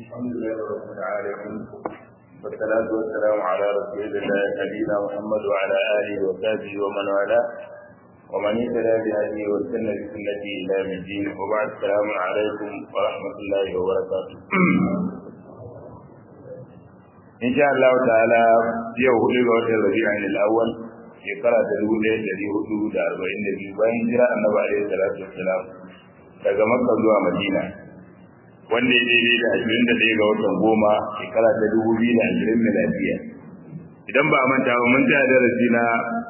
الحمد لله رب العالمين والصلاة والسلام على رسول الله نبينا محمد وعلى آله وصحبه ومن والاه ومن اهتدى بهديه واستنى بسنته إلى يوم الدين وبعد السلام عليكم ورحمة الله وبركاته إن شاء الله تعالى يوم هدى وجه الربيع الأول shekara ta dubu ɗaya ɗari hudu da arba'in da biyu bayan jira annabi alaihi salatu wassalam daga makka zuwa madina wanda ya daidai da ashirin da ɗaya ga watan goma shekara ta dubu biyu da ashirin miladiya idan ba a manta ba mun tsaya darasi na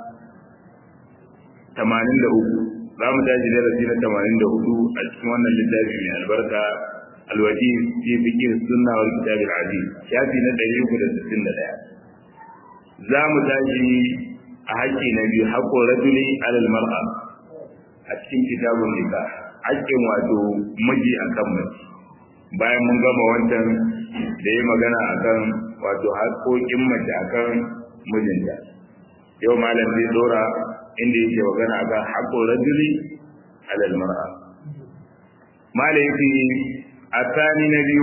tamanin da uku za mu tashi darasi na tamanin da hudu a cikin wannan littafi mai albarka alwaji fi fikir sunna wal kitab al aziz shafi na ɗari uku da sittin da ɗaya za mu tashi a haƙƙi na biyu haƙƙo rajuli alal mar'a a cikin kitabun nikah haƙƙin wato miji akan mace bayan mun gama wancan da ya magana akan wato haƙoƙin mace akan mijinta yau malam zai dora inda yake magana akan haƙƙo rajuli alal mar'a malam yake a tsani na biyu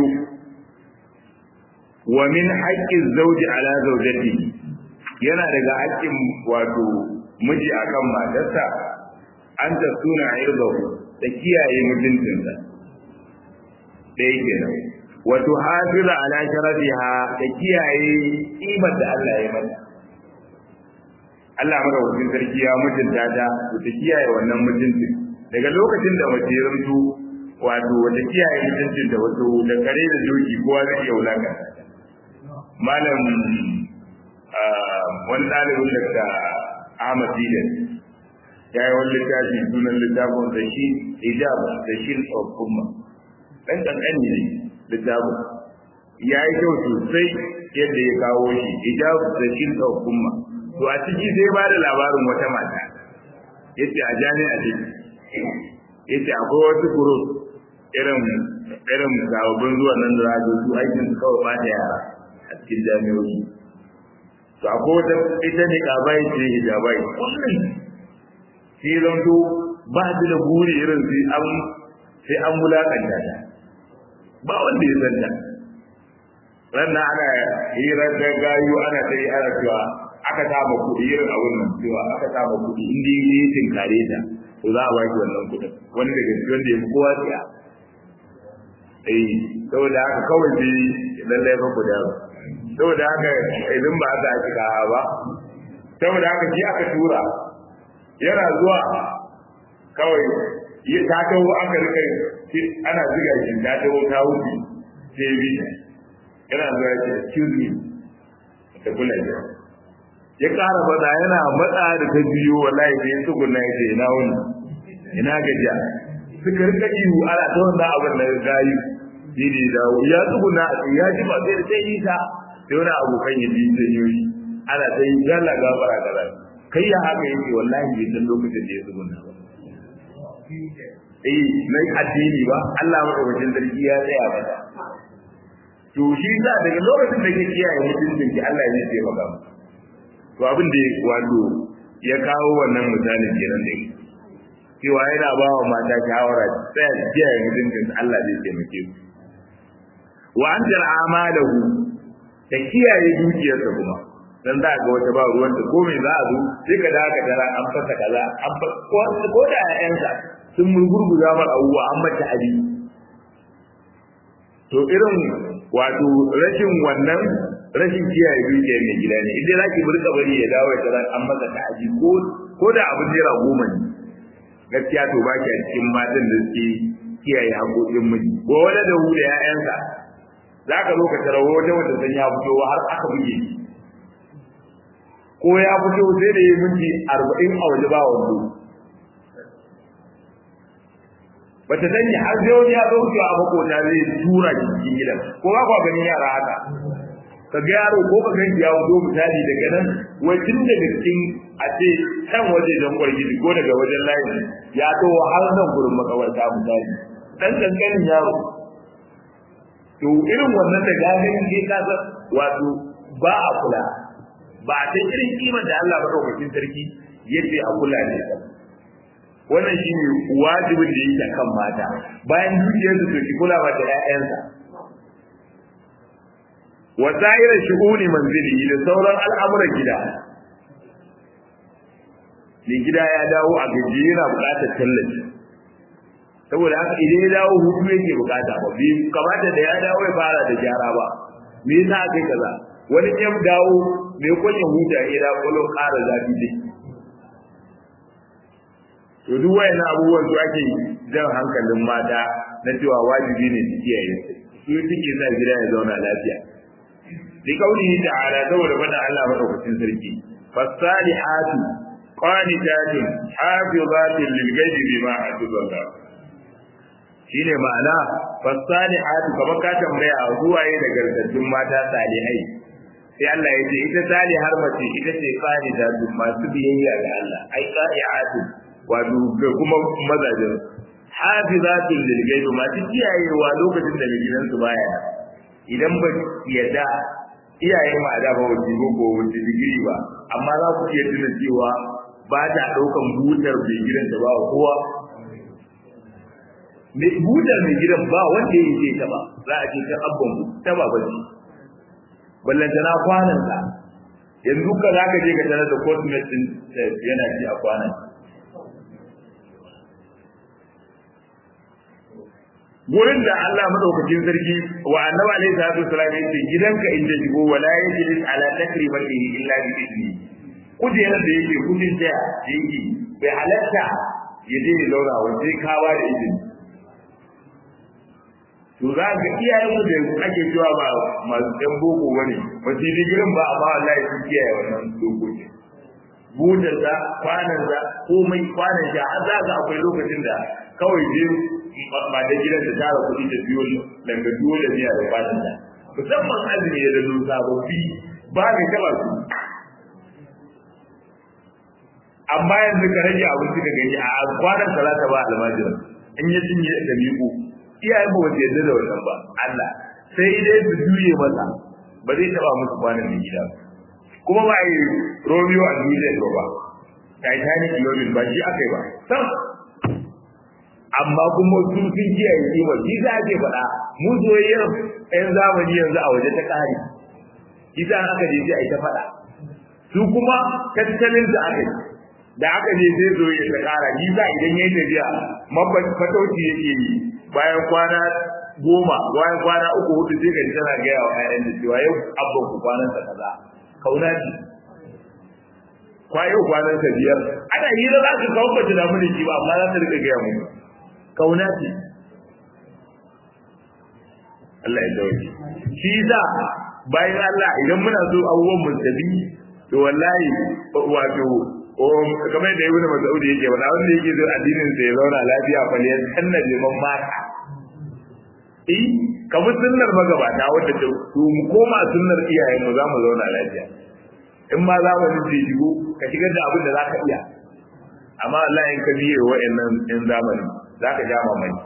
wa min haƙƙin zauji ala zaujatihi yana daga haƙƙin wato miji akan matarsa an ta suna irgahu da kiyaye mutuncinsa ɗaya kenan wato hafiza ala sharafiha da kiyaye kimar da Allah ya mata Allah maka wajen sarki ya mutunta ta to ta kiyaye wannan mutuncin daga lokacin da mace ya zanto wato wata kiyaye mutuncin da wato da kare da doki kowa zai iya wulakanta malam wani ɗalibin da Ahmad Didan ya yi wani littafi sunan littafin da shi hijab da shi of umma ɗan ƙanƙani ne littafin ya yi kyau sosai yadda ya kawo shi hijab da shi of umma to a ciki sai ba da labarin wata mata yace a jami'a ce yace akwai wasu group irin irin sababbin zuwa nan da za su aikin su kawai ba da yara a cikin jami'o'i to akwai wata ita ne kabai ce hijabai kullum shi zanto ba su da buri irin sai an sai an wulakanta ta ba wanda ya san ta ranar ana hirar da gayu ana ta yi ana cewa aka saba kuɗi irin abun nan cewa aka saba kuɗi in dai yi tinkare ta to za a ba shi wannan kuɗin wani daga cikin wanda ya fi kowa tsaya eh saboda haka kawai sai lallai fa ku da saboda haka idan ba za a shiga ba saboda haka shi aka tura yana zuwa kawai ya ta taho aka rika ana ziga shi ta taho ta wuce sai bi yana zuwa ya ce excuse me ta kula da ya ƙara faɗa yana matsa da ta biyo wallahi sai ya tsuguna ya ce ina wani ina gajiya suka rika ihu ana ta wannan abin da gayu shi ne da ya tsuguna ya ji ba sai da sai nisa sai wani abokan ya biyu sai yoyi ana ta yi yalla gafara kaza kai ya haka yake wallahi bai san lokacin da ya tsuguna ba eh na addini ba Allah madaukakin sarki ya tsaya mata to shi sa daga lokacin da ke kiyaye mutuncin ki Allah zai ce maka to abin da wato ya kawo wannan misalin kenan da cewa yana ba wa mata shawara tsaya kiyaye mutuncin Allah zai taimake su wa an amalahu da kiyaye dukiyarsa kuma dan za ga wata ba ruwan ta ko me za a zo sai ka daga dara an fasa kaza an fa ko da ƴaƴansa sun murgurguza mar abubuwa an mata abi to irin wato rashin wannan rashin kiyaye dukiyar mai gida ne idan zaki burka bari ya dawo ya tara an masa ta'aji ko ko da abin naira goma ne gaskiya to ba ki cikin matan da suke kiyaye haƙoƙin miji ko wani da hu da ƴaƴansa za ka zo ka tara wata wanda san ya fito har aka buge shi ko ya fito sai da ya minti arba'in a waje ba wando bata sani har sai wani ya zo wucewa a makota zai tura shi cikin gidan ko ba kwa ganin yara haka ka ga yaro ko ka gani ya wuce misali daga nan wai tun daga cikin a ce can waje don kwargidi ko daga wajen layi ya to har nan gurin makawarta misali dan kankanin yaro to irin wannan da ganin ne ka san wato ba a kula ba a ta irin kimar da Allah madaukakin sarki yace a kula ne wannan shi ne wajibin da yake kan mata bayan dukiyarsu to ki kula ba da ƴaƴansa wa sa'irar shu'uni manzili da sauran al'amuran gida mai gida ya dawo a gaji yana buƙatar tallafi saboda haka idan ya dawo hutu yake buƙata ba bi kamata da ya dawo ya fara da gyara ba me yasa aka yi kaza wani ya dawo mai kwanya huta ya dawo kwallo ƙara zafi dai to duk wayan abubuwan su ake jan hankalin mata na cewa wajibi ne su kiyaye su suke sa gida ya zauna lafiya bi kaulihi ta'ala saboda fada Allah madaukakin sarki fasalihatu qanitatun hafizatin lil ghaibi bima hafizallah shine ma'ana fasalihatu kamar ka tambaya zuwaye da gargaddun mata salihai sai Allah ya ce ita salihar mace ita ce qanitatu masu biyayya ga Allah ai qai'atu wato ga kuma mazajin hafizatin lil ghaibi masu kiyayewa lokacin da mai gidansu baya idan ba yadda iyayen ma da ba wace ko wace digiri ba amma za ku iya tuna cewa ba ta daukan butar mai gidan da ba kowa mai butar mai gidan ba wanda ya ce ta ba za a ce ta abban ta ba ba ce ballanta na kwanan sa yanzu ka za ka je ka tarar da cosmet din yana ci a kwanan gurin da Allah madaukakin sarki wa annabi alaihi salatu wasallam yace gidanka inda shigo wala yajlis ala takribatihi illa bi idni kujerar da yake kudin da yake bai halatta ya je ya laura wa sai ka ba da izini to za ka iyayen mu da ake cewa ba masu ɗan boko bane ba su digirin ba amma wallahi sun kiyaye wannan dokoki butar da kwanan da komai kwanan da har za ka akwai lokacin da kawai je ba da gidan da tara kuɗi da biyo daga biyo da biya da kwanan da musamman azumi da zo sababbi ba mai taba su amma yanzu ka rage abinci ka gani a kwanan talata ba almajira in ya cinye da miƙo iyayen ba wasu yadda da wannan ba Allah sai dai su juye masa ba zai taba musu kwanan da gida kuma ba yi Romeo and Juliet ba Titanic Lovin ba shi aka yi ba sam amma kuma su sun kiyaye kima shi za a ke faɗa mu soyayyar ɗayan zamani yanzu a waje ta ƙari shi za aka je sai a yi ta faɗa su kuma tattalin da aka yi da aka je sai soyayya ta ƙara shi za idan ya yi tafiya mafatauci yake yi bayan kwana goma bayan kwana uku hudu sai ka ji tana gaya wa ƴaƴan da cewa yau abban ku kwanan sa kaza kauna ce kwayo kwanan sa biyar ana hira za ka kawo bata damu da shi ba amma za ta rika gaya mu kauna ce Allah ya dauke shi yasa bayan Allah idan muna so abubuwan mu tabi to wallahi wato kamar da ibnu mas'ud yake wala wanda yake zo addinin sa ya zauna lafiya fa ne sanna liman mata eh kamar sunnar magabata wanda ta to mu koma sunnar iyayen mu za mu zauna lafiya in ma za mu ji jigo ka shigar da abin da za ka iya amma Allah in ka biye wa'annan in zamani za ka ja mamaki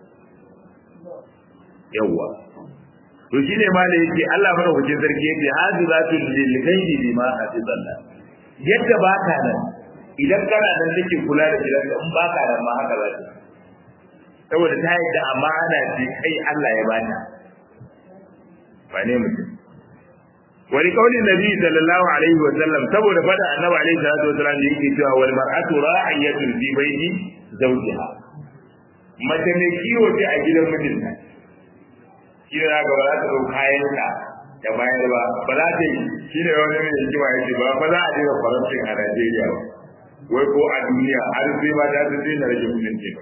yawwa to shine ma da yake Allah madaukakin sarki yake hazizatul lil ghaibi bima hafizallah yadda ba ka nan idan kana nan nake kula da gidan in ba ka nan ma haka za ta saboda ta yadda amana ce kai Allah ya bata ba ne mutum wani kaulin nabi sallallahu alaihi wa sallam saboda fada annabi alaihi salatu wa sallam da yake cewa wal mar'atu ra'iyatun fi baiti zawjiha mace ne kiwo ce a gidan mijinta shi ne ga ba za ta ɗau kayan ta da bayar ba ba za ta yi shi ne wani mai hikima ya ce ba ba za a daina faransin a Najeriya ba wai ko a duniya har sai ba ta ta daina rage kudin ce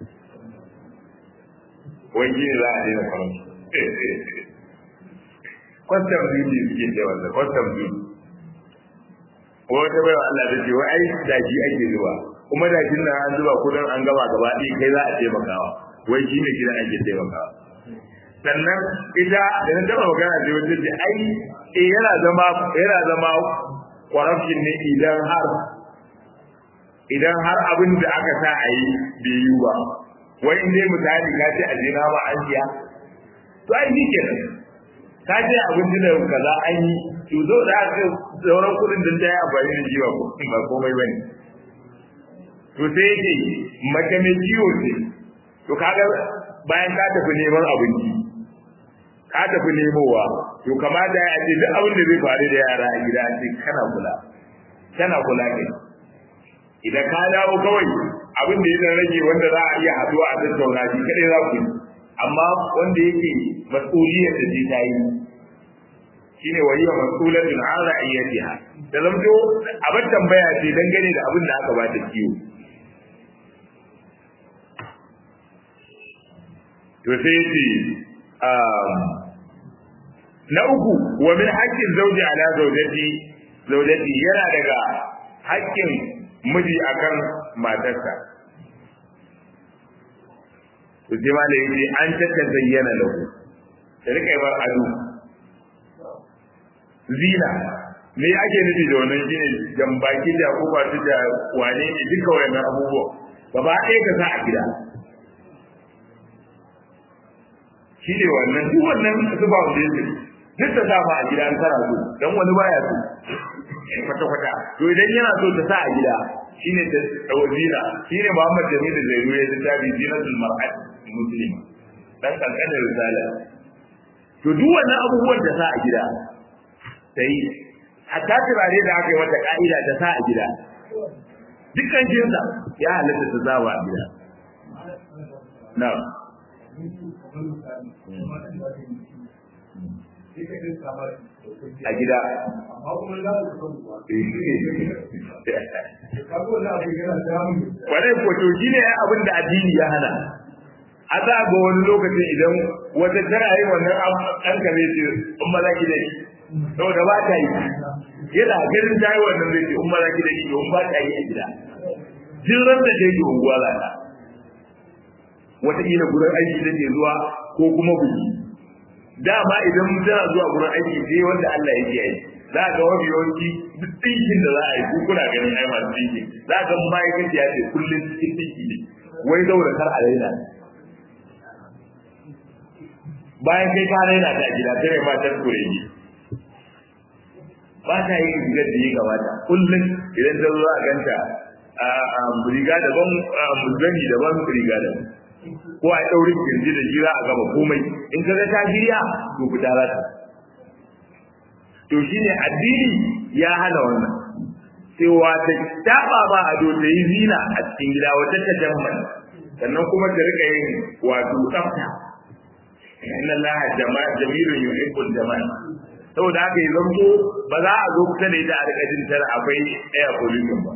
wai shi ne za a daina faransin kwastam duty suke ce wanda kwastam duty wata bai wa Allah ta ce wai ai daji ake zuwa kuma dajin nan an zuba kudin an gaba gaba ɗaya kai za a taimakawa wai shi ne gidan ake taimakawa sannan ita da na taba magana da wata ce ai eh yana zama yana zama corruption ne idan har idan har abin da aka sa a yi bai yi ba wai in dai misali ka ce a jina ba an siya to ai shi kenan ka ce abin da kaza an yi to zo da aka sauran kudin da ta yi amfani da shi ba ba komai bane to sai yake mace mai ciwo ce to kaga bayan ka tafi neman abinci ka tafi nemowa to kamata ya ce duk abin da zai faru da yara a gida ce kana kula kana kula kai idan ka dawo kawai abin da ya rage wanda za a iya haduwa a tattauna shi kadai za ku yi amma wanda yake mas'uliyar da ta yi shine waliya mas'ulatun an ra'iyatiha da zamto abin tambaya ce dangane da abin da aka bata kiwo to sai yace na uku wa min haqqin zawji ala zawjati zawjati yana daga haƙƙin miji akan matarsa to sai ma da yace an tatta zayyana lahu ta rika bar ado zina me ake nufi da wannan shine jambaki da ko ba da wane ne duka wayannan abubuwa gaba ɗaya ka sa a gida shine wannan duk wannan su ba wanda yake duk da dama a gida an tara su dan wani baya so kwata kwata to idan yana so ta sa a gida shine ta tawzina shine Muhammad Jamil Zainu ya tabi zinatul mar'at muslima dan kankanin risala to duk wannan abubuwan da sa a gida sai hatta turare da aka yi wata ka'ida ta sa a gida dukkan jinsa ya halatta ta zawa a gida na'am a gida kwarai kwato shi ne abin da addini ya hana a za ga wani lokacin idan wata tana yi wannan ɗan kare ce in ma za ki da shi saboda ba ta yi yana ganin ta yi wannan zai ce in ma za ki da shi in ba ta yi a gida jin ran da ta yi unguwa za ta wataƙila gurin aiki da ke zuwa ko kuma buki dama idan tana zuwa gurin aiki sai wanda Allah yake yi za ga wani yawanci duk ɗinkin da za a yi kuna ganin ai masu ɗinki za ga ma'aikaci ya ce kullum cikin ɗinki ne wai zaura kar a raina bayan kai ka raina ta gida sai mai matar kuregi ba ta yi rigar da ya gabata kullum idan ta zo a ganta a riga daban zani daban riga daban ko a ɗaurin kirji da jira a gaba komai in ka ga ta shirya to fita za ta to shine addini ya hana wannan cewa ta taba ba ado ta yi zina a cikin gida wata ta jamman sannan kuma ta rika yin wato tsafta inna allaha jama'a jamilun yuhibbul jamal saboda haka ya zanto ba za a zo kusa da ita a rika jin tara akwai air pollution ba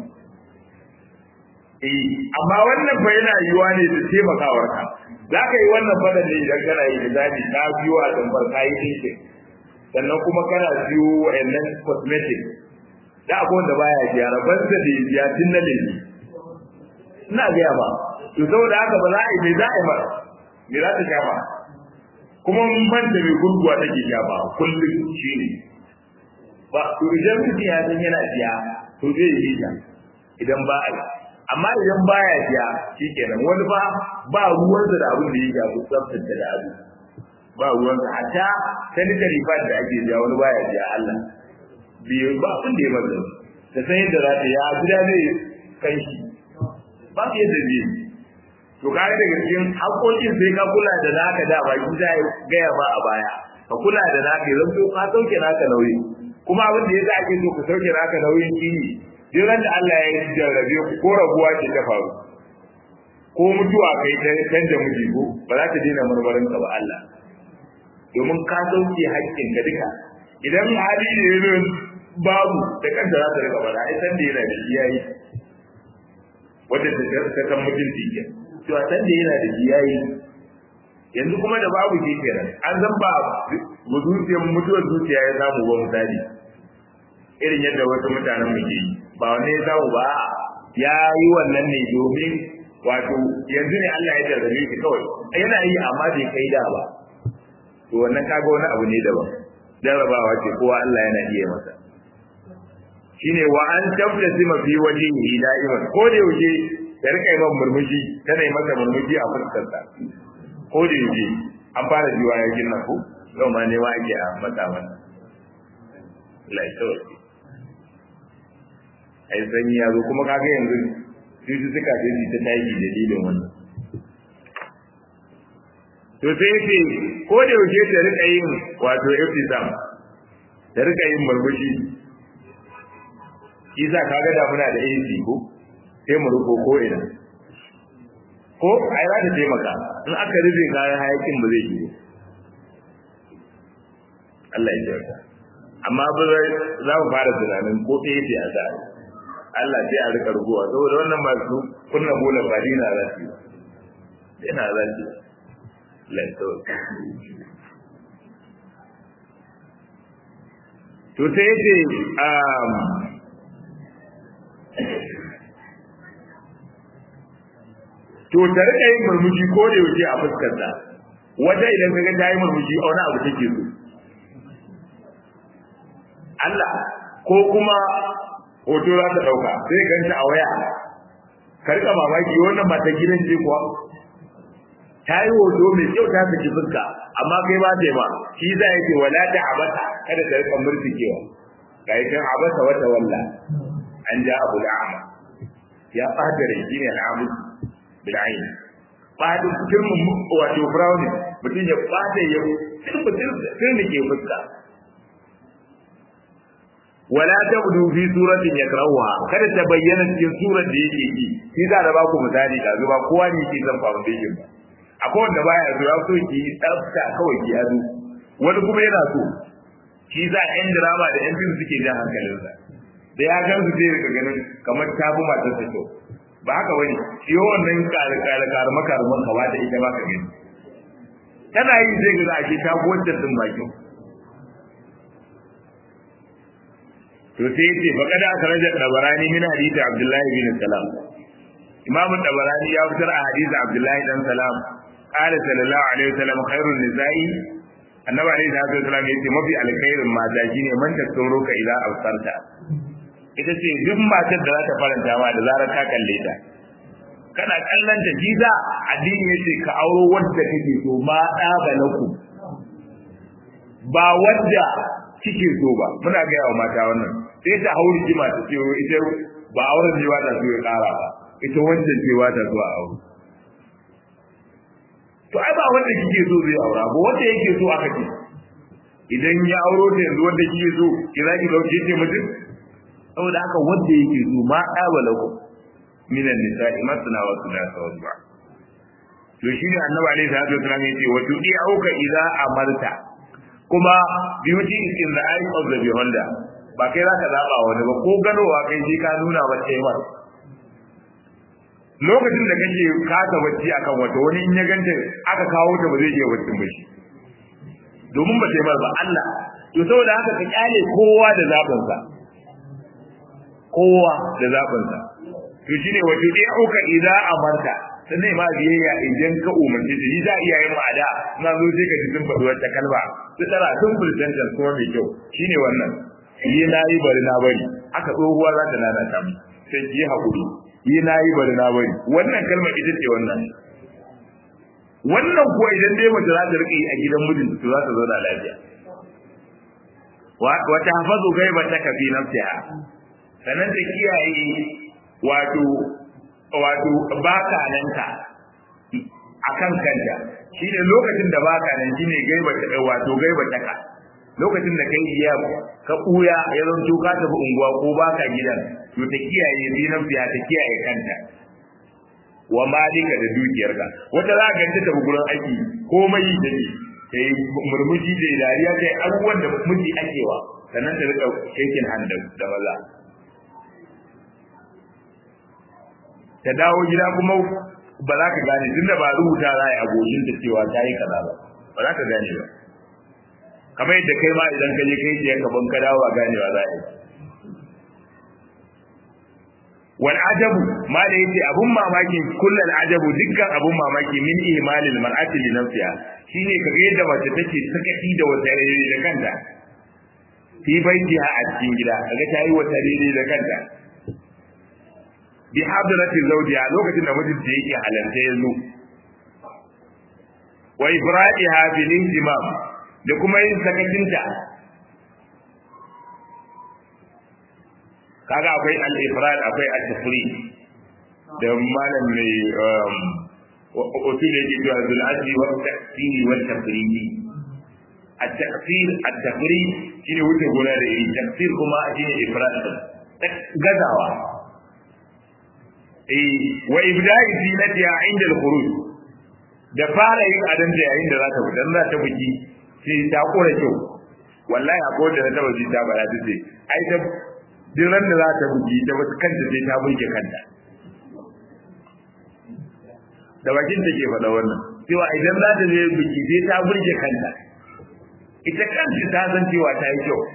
eh amma wannan fa yana yiwa ne da taimakawar ka za ka yi wannan fadan ne idan kana yi da zabi ka biyo a tambar ka yi dinkin sannan kuma kana biyo wa'annan cosmetic da akwai wanda baya biya rabar da da biya tun na lemi ina gaya ba to saboda haka ba za a yi mai za a yi ba me za ta sha ba kuma mun banta mai gurguwa take sha ba kullum shi ne ba to idan mutum ya san yana biya to zai yi ta idan ba a yi amma idan baya biya shikenan wani ba ba ruwansa da abin da ya shafi tsaftace da abu ba ruwansa hatta sanitary pad da ake biya wani baya biya Allah biyu ba abin da ya maza da san yadda za ta ya gida zai kan shi ba su yadda zai to ka ga daga cikin haƙoƙin sai ka kula da naka da ba ki za gaya ba a baya ka kula da naka yanzu ka sauke naka nauyi kuma abin da ya za ake so ka sauke naka nauyin kini duk da Allah ya jarrabe ku ko rabuwa ce ta faru ko mutuwa kai ta canja miji ko ba za ta daina marmarin ka ba Allah domin ka sauke haƙƙin ka duka idan hali ne ne babu da kanta za ta rika bada ai san da yana da iyayi wanda ta ta san mutunci ke to a san da yana da iyayi yanzu kuma da babu ke kenan an zan ba zuciyar mutuwar zuciya ya samu ba misali irin yadda wasu mutanen mu ke yi ba wanne ya samu ba ya yi wannan ne domin wato yanzu ne Allah ya jarrabe shi kawai yana yi amma bai kai da ba to wannan kaga wani abu ne daban jarrabawa ce kowa Allah yana iya masa shine wa an tabtasima fi wajhihi da'iman ko da yaushe ya rika yi murmushi tana yi masa murmushi a fuskarsa ko da yaushe an fara jiwa ya gina ko yau ma ne ma ake a mata mana laifin ai sanyi ya zo kuma kaga yanzu cututtuka sai su ta taiki dalilin wannan to sai yace ko da yaushe ta rika yin wato iftisam ta rika yin murmushi isa kaga da muna da AC ko sai mu ruko ko ina ko ai za ta taimaka in aka rufe kayan hayakin ba zai yi Allah ya kyauta amma ba za mu fara tunanin ko ɗaya ce a tsari Allah sai a rika rubuwa saboda wannan masu kunna bola ba dina za su yi yana za su lantar to sai yace to ta rika yin murmushi ko da yaushe a fuskarta wata idan kaga ta yi murmushi a wani abu take so Allah ko kuma hoto za ta dauka sai ganta a waya ka rika mamaki wannan ba ta gidan ce kuwa ta yi hoto mai kyau ta saki fuska amma kai ba ta yi ba shi za ya ce wala ta abata kada ta rika murtikewa ga yakan abata wata walla an ja abu la'ama ya ɓata rai shi ne al'amu bil'ain ɓata kirmin wato brownie mutum ya ɓata ya ke fuska wala tabdu fi suratin yakrahuha kada ta bayyana cikin surar da yake yi shi za da ba ku misali da zuba kowa ne yake zan foundation ba akwai wanda baya so ya so ki tsafta kawai ki ado wani kuma yana so shi za yan drama da yan fim suke jan hankalinsa da ya gan su sai daga ganin kamar ta fi matar ta so ba haka bane shi wannan kare kare kare makarman kawa da ita ba ka gani tana yi sai ga za a ce ta fi wancan din bakin to sai yace faqad akhraja tabarani min hadith abdullahi bin salam imam tabarani ya fitar a hadith abdullahi dan salam qala sallallahu alaihi wasallam khairun nisa'i annabi alaihi salatu wasallam yace mafi alkhairin mata shine man tasoro ka ila absarta ita ce duk matar da za ta faranta ma da zarar ka kalle ta kana kallon ta jiza addini yace ka auro wanda kake so ma da balaku ba wanda kike so ba muna ga yawa mata wannan sai ta hauri jima ta ce ita ba auren ne ba ta so ya kara ba ita wancan ce ba ta so a aure to ai ba wanda kike so zai aura ba wanda yake so aka ce idan ya auro ta yanzu wanda kike so ki za ki dauke ce mutum saboda haka wanda yake so ma ɗabala ku minan nisa'i masna wa thulatha wa ruba to shine annabi alaihi salatu wasallam yace wa tudi auka idza amarta kuma beauty is in the eye of the beholder ba kai zaka zaba wani ba ko ganowa kai shi ka nuna ba sai mar lokacin da kake kasa bacci akan wata wani in ya ganta aka kawo ta ba zai iya bacci ba shi domin ba sai mar ba Allah to saboda haka ka kyale kowa da zabin sa kowa da zabin sa to shine wato dai auka idza amarta sannan ma biyayya idan ka umarci ta yi za a iya yin ma'ada na zo sai ka ji sun faɗi wata kalma su tara sun fulcantar kuma mai kyau shine wannan yi na yi bari na bari haka tsohuwa za ta nana ta sai ki yi haƙuri yi na yi bari na bari wannan kalmar ita ce wannan wannan kuwa idan dai mace za ta riƙe a gidan mijinta to za ta zauna lafiya wata hafazu gaiba ta kafi nafsiha sannan ta kiyaye wato wato baka nan ka akan kanta shine lokacin da baka nan shine gaiba ta wato gaiba ta ka lokacin da kai iya ka buya ya zanto ka tafi unguwa ko baka gidan to ta kiyaye zinan fiya ta kiyaye kanta wa malika da dukiyarka wata za ka ta tafi gurin aiki komai yi take ta yi murmushi da dariya ta yi abubuwan da miji akewa sannan ta rika shaking hand da maza ta dawo gida kuma ba za ka gane tunda ba rubuta za a goshin ta cewa ta yi kaza ba ba za ka gane ba kamar yadda kai ma idan ka je kai ce ka ban ka dawo a ganewa za a yi wal ajabu ma da yace abun mamaki kullal ajabu dukkan abun mamaki min imalil mar'ati li nafsiha shine kaga yadda mace take sakaci da wata rere da kanta fi baitiha a cikin gida kaga ta yi wata rere da kanta bi hadrati zawjiha lokacin da mijinta yake halarta yanzu wa ifradiha bil intimam da kuma yin sakacinta kaga akwai al-ifrad akwai at-tafri da malam mai usul yake cewa zul adli wa taqsiri wa tafridi at-taqsir at-tafrid shine wuce gona da iri taqsir kuma shine ifrad gazawa eh wa ibda'i zinatiha inda al-khuruj da fara yin adan da yayin da za ta fita za ta buki sai ta kora kyau wallahi akwai da na taba ji ta bara ta ce ai ta duk ran da za ta buki ta wasu kanta sai ta burge kanta da bakin ta ke faɗa wannan cewa idan za ta je biki sai ta burge kanta ita kanta ta san cewa ta yi kyau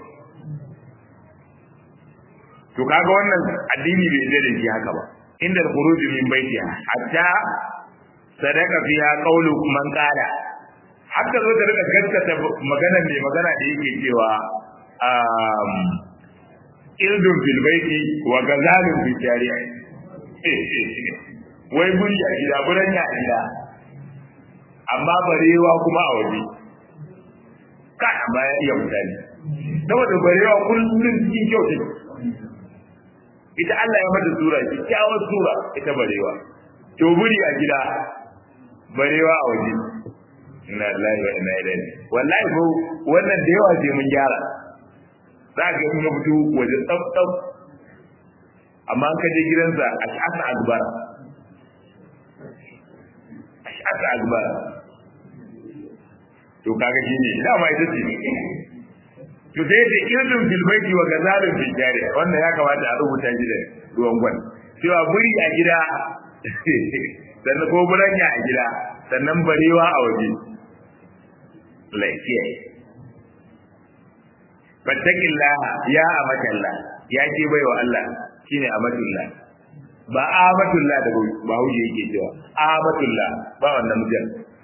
to kaga wannan addini bai da da shi haka ba inda khuruj min baitiha hatta sadaka fiha qawlu man qala hatta zo ta rika gaskata magana mai magana da yake cewa um ildun fil baiti wa gazalun fil jariya wai buri a gida buran ya gida amma barewa kuma a waje kai amma ya iya mutane saboda barewa kullum cikin kyau take ita Allah ya mata sura kyakkyawar sura ita barewa to buri a gida barewa a waje inna lillahi wa inna ilaihi wallahi ko wannan da yawa sai mun gyara za ka yi ya fito waje tsaf tsaf amma ka je gidansa a sha'asa akbar a sha'asa akbar to kaga shi ne dama ita ce to sai da irin filbaiti wa gazalin filjariya wannan ya kamata a rubuta shi da ruwan gwan cewa buri a gida sannan ko buranya a gida sannan barewa a waje lafiya fattakillaha ya amatalla ya ke baiwa Allah shine amatullah ba amatullah da ba huje yake cewa amatullah ba wannan mutum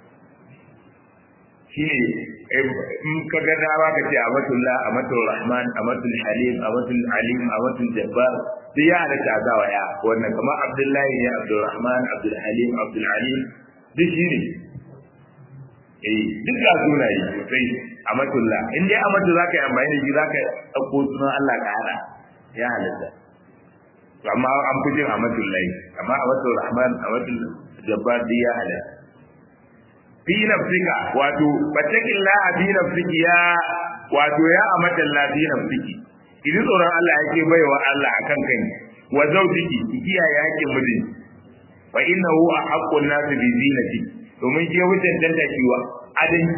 shine in ka ga dama ka ce amatullah amatul rahman amatul halim amatul alim amatul jabbar duk ya halatta a gawa ya wannan kamar abdullahi ne abdul rahman abdul halim abdul alim duk shi ne eh duk ga sunaye sosai amatullah in dai amatu za ka yi amfani da shi za ka ɗauko sunan Allah ka haɗa ya halatta to amma an fi jin amatullahi amma amatul rahman amatul jabbar duk ya halatta fi nafsika wato battakin la fi nafsiki ya wato ya amatan la fi nafsiki idan tsoron Allah yake baiwa Allah akan kai wa zawjiki kiyaye hakkin mijin fa innahu ahaqqun nas bi zinati domin ke wucin danta kiwa adan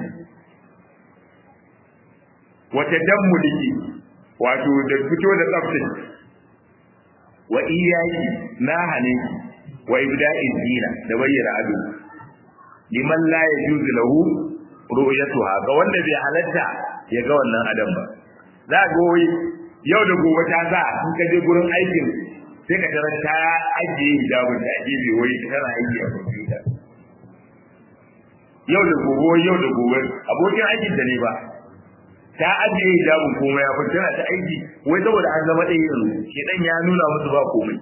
wata dammuliki wato da fito da tsaftin wa iyaki na hane wa ibda'in zina da bayyana ado liman la yajuzu lahu ru'yatuha ga wanda bai halatta ya ga wannan adam ba za ga wai yau da gobe ta za in ka je gurin aikin sai ka tarar ta ajiye hijabin da gefe wai tana aiki a kwamfuta yau da gobe yau da gobe abokin aikin ta ne ba ta ajiye hijabin komai ya fita tana ta aiki wai saboda an zama ɗaya yanzu shedan ya nuna musu ba komai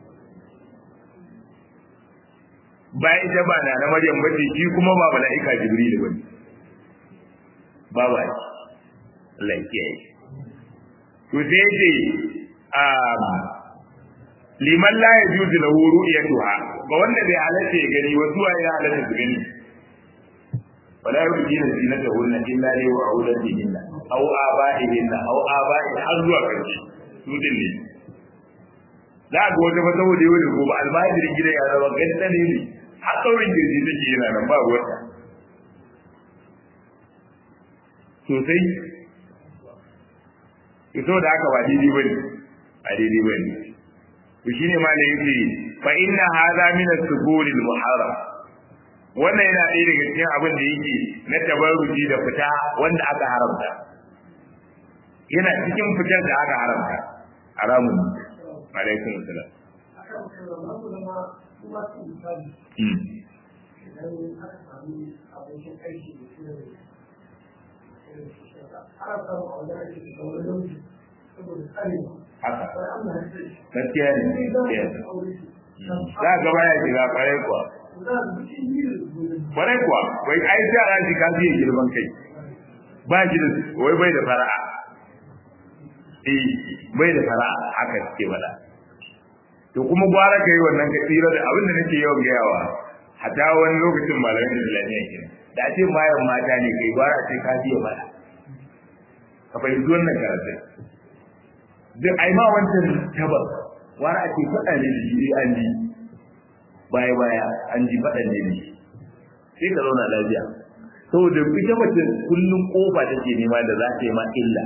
bayan ita ba na na Maryam bace shi kuma ba mala'ika Jibril bane ba ba Allah ya kiyaye to sai ce um liman la yajuzu lahu ru'yatuha ga wanda bai halatta ya gani wasu ya halatta su gani wala yubdina zinatahunna illa li wa'udatihinna aw aba'ihinna aw aba'i har zuwa karshe su din ne za ga wata fa saboda yau da gobe almajirin gida ya zama ganta ne ne har tsaurin girji take yana nan ba wata sosai ito da haka ba daidai bane a daidai bane to shine ma da yake fa inna hadha min as-sukuri al-muharram wannan yana ɗaya daga cikin abin da yake na tabarruji da fita wanda aka haramta yana cikin fitar da aka haramta haramun alaikum salam gaskiya ne za ga baya shiga kwarai kuwa kwarai kuwa wai ai yara shi ka fiye girman kai ba shi da wai bai da fara'a eh bai da fara'a haka suke bada to kuma gwara ka yi wannan ka tsira da abin da nake yawan gayawa hata wani lokacin malamin islamiyya ke da ce mayan mata ne kai gwara ce ka biya mata ka fahimci wannan karatun duk ai ma wancan tabar gwara ce faɗa ne da shi an ji baya baya an ji faɗa ne da shi sai ka zauna lafiya saboda ita mace kullum kofa take nema da za ta yi ma illa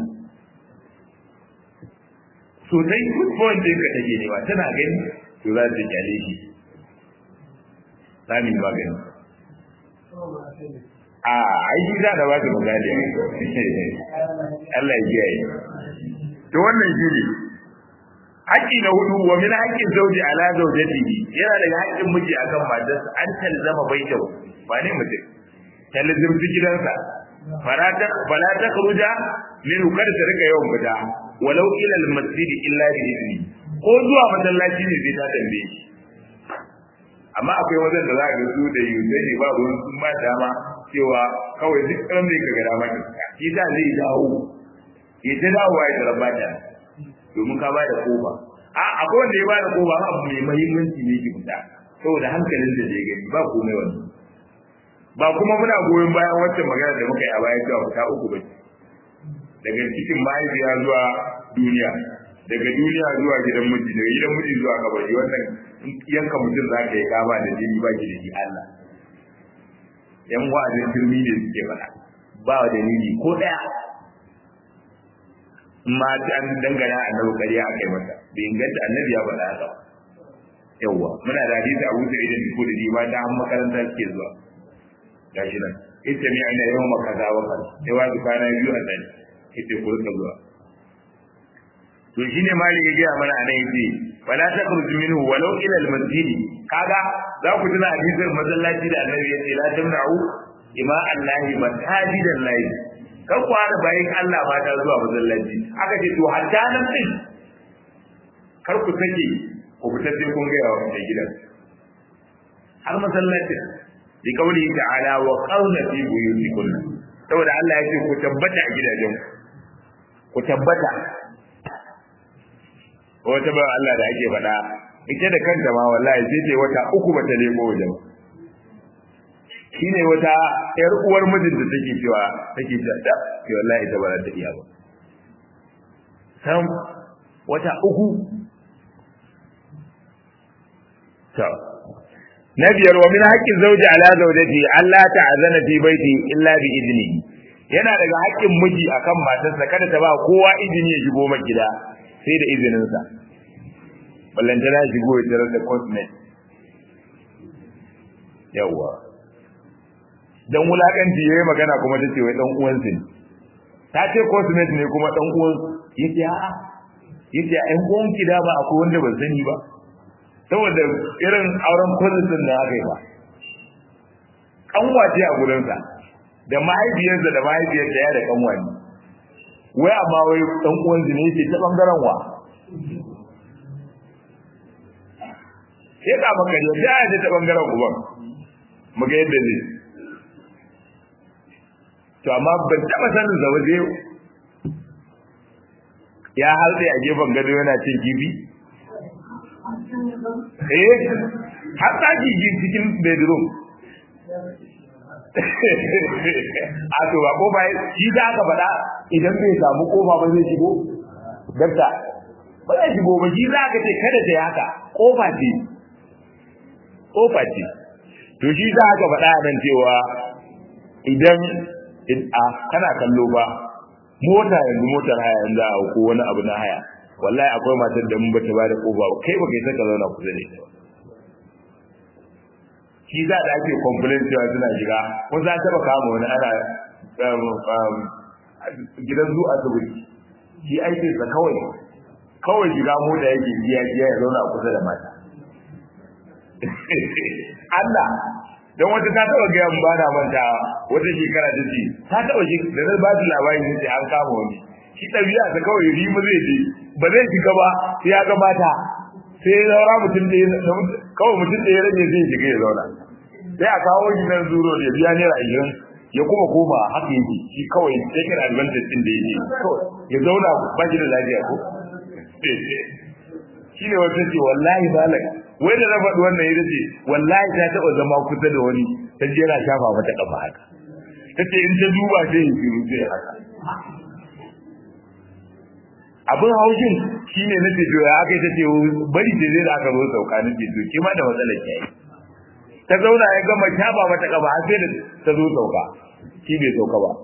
sosai football din ka take nema tana gani to za ta kyale shi sami magani a aiki za da ba ta magani Allah ya kiyaye to wannan shi ne haƙƙi na hudu wa min haƙƙin zauji ala zaujatihi yana daga haƙƙin miji akan matarsa an talzama baitahu ba ne mutum talzimci gidansa fala ta fala ta khuruja min kada ta rika yawan fita walau ila al-masjid illa bi idni ko zuwa masallaci ne zai ta tambaye shi amma akwai wajen da za ka su da yuzai ne ba ruwan sun ba dama cewa kawai duk ɗan zai kaga dama ne shi da zai dawo ya ta dawo ya tarabba ta domin ka ba da kofa a akwai wanda ya ba da kofa abu mai muhimmanci ne ki fita saboda hankalin da zai gani ba komai wani ba kuma muna goyon bayan wancan magana da muka yi a baya cewa fita uku ba daga cikin mahaifiya zuwa duniya daga duniya zuwa gidan miji daga gidan miji zuwa kabari wannan yanka mutum za ka yi kama da jini ba ki da shi Allah yan wa'azin turmi ne suke faɗa ba wa dalili ko ɗaya ma ta an dangana annabi ƙarya a kai masa bai inganta annabi ya faɗa haka yawwa muna da hadisi Abu Sa'id da ko da ba ta an makaranta suke zuwa gashi nan ita ne aina yawan makaza wa kan sai wa kwana biyu a tsani ita ko ta zuwa to shine malik ya ga mana anan yace fala takhruju minhu walau ila al-masjid kaga za ku tuna hadisin masallaci da annabi yace la tamna'u ima allahi masajidan lahi kan ku hada bayin Allah ba ta zuwa masallaci aka ce to hatta nan din kar ku sake ku fita sai kun ga yawa mai gidan har masallacin bi kauli ta'ala wa qawla fi buyutikunna saboda Allah ya ce ku tabbata a gidajen ku tabbata wata ba Allah da ake faɗa ita da kanta ma wallahi sai ce wata uku ba ta leko wajen shine wata yar uwar mijin da take cewa take cewa da ke wallahi ita ba za ta iya ba sam wata uku to na biyar wa min haqqin zawji ala zawjati Allah ta'azana fi baiti illa bi idni yana daga haƙƙin miji akan matarsa kada ta ba kowa izini ya shigo maka gida sai da izininsa ballantana shigo ya tarar da cosmet yawwa dan wulakanci yayi magana kuma tace wai dan uwan ne ta ce cosmet ne kuma dan uwan yace a'a yace ɗan uwan ki da ba akwai wanda ban sani ba saboda irin auren cousin da aka yi ba kanwa ce a gurinsa da mahaifiyarsa da mahaifiyarsa ya da kanwa ne wai amma wai dan uwan ne yake ta bangaren wa sai ka maka da ya ce ta bangaren uban mu ga yadda zai to amma ban taba sanin da waje ya halde a gefen gado yana cin kifi eh har ta ji cikin bedroom a to ba ko bai shi da aka faɗa idan bai samu kofa ba zai shigo dakta ba zai shigo ba shi za ka ce kada ta yi haka kofa ce kofa ce to shi za ka faɗa nan cewa idan a kana kallo ba mota yanzu motar haya yanzu a ko wani abu na haya wallahi akwai matar da mun bata ba da kofa ba kai ba kai saka zauna kusa da ita ba shi za da ake complain cewa suna shiga ko za ta baka mu wani ana gidan zu asibiti shi aikin sa kawai kawai shiga mota yake biya biya ya zauna kusa da mata Allah dan wata ta taba ga yan bana manta wata shekara ta ce ta taba shi da zai ba da labari ne sai an kama wani shi ɗabi'a ta kawai rimu zai je ba zai shiga ba sai ya ga mata sai ya zaura mutum da kawai mutum da ya rage zai shiga ya zauna sai a kawo shi nan zuro ya biya naira ashirin ya kuma koma haka yake shi kawai sai kan advantage din da yake kawai ya zauna ba shi da lafiya ko shi ne wata ce wallahi malam wai da na faɗi wannan ya ce wallahi ta taɓa zama kusa da wani ta je yana shafa mata kafa haka ta ce in ta duba sai ya shiru sai haka abin haushin shine na ce ya aka yi ta ce bari ce zai da aka zo sauka na ce to ke ma da matsalar ki yi ta zauna ya gama shafa mata kafa har sai da ta zo sauka shi bai sauka ba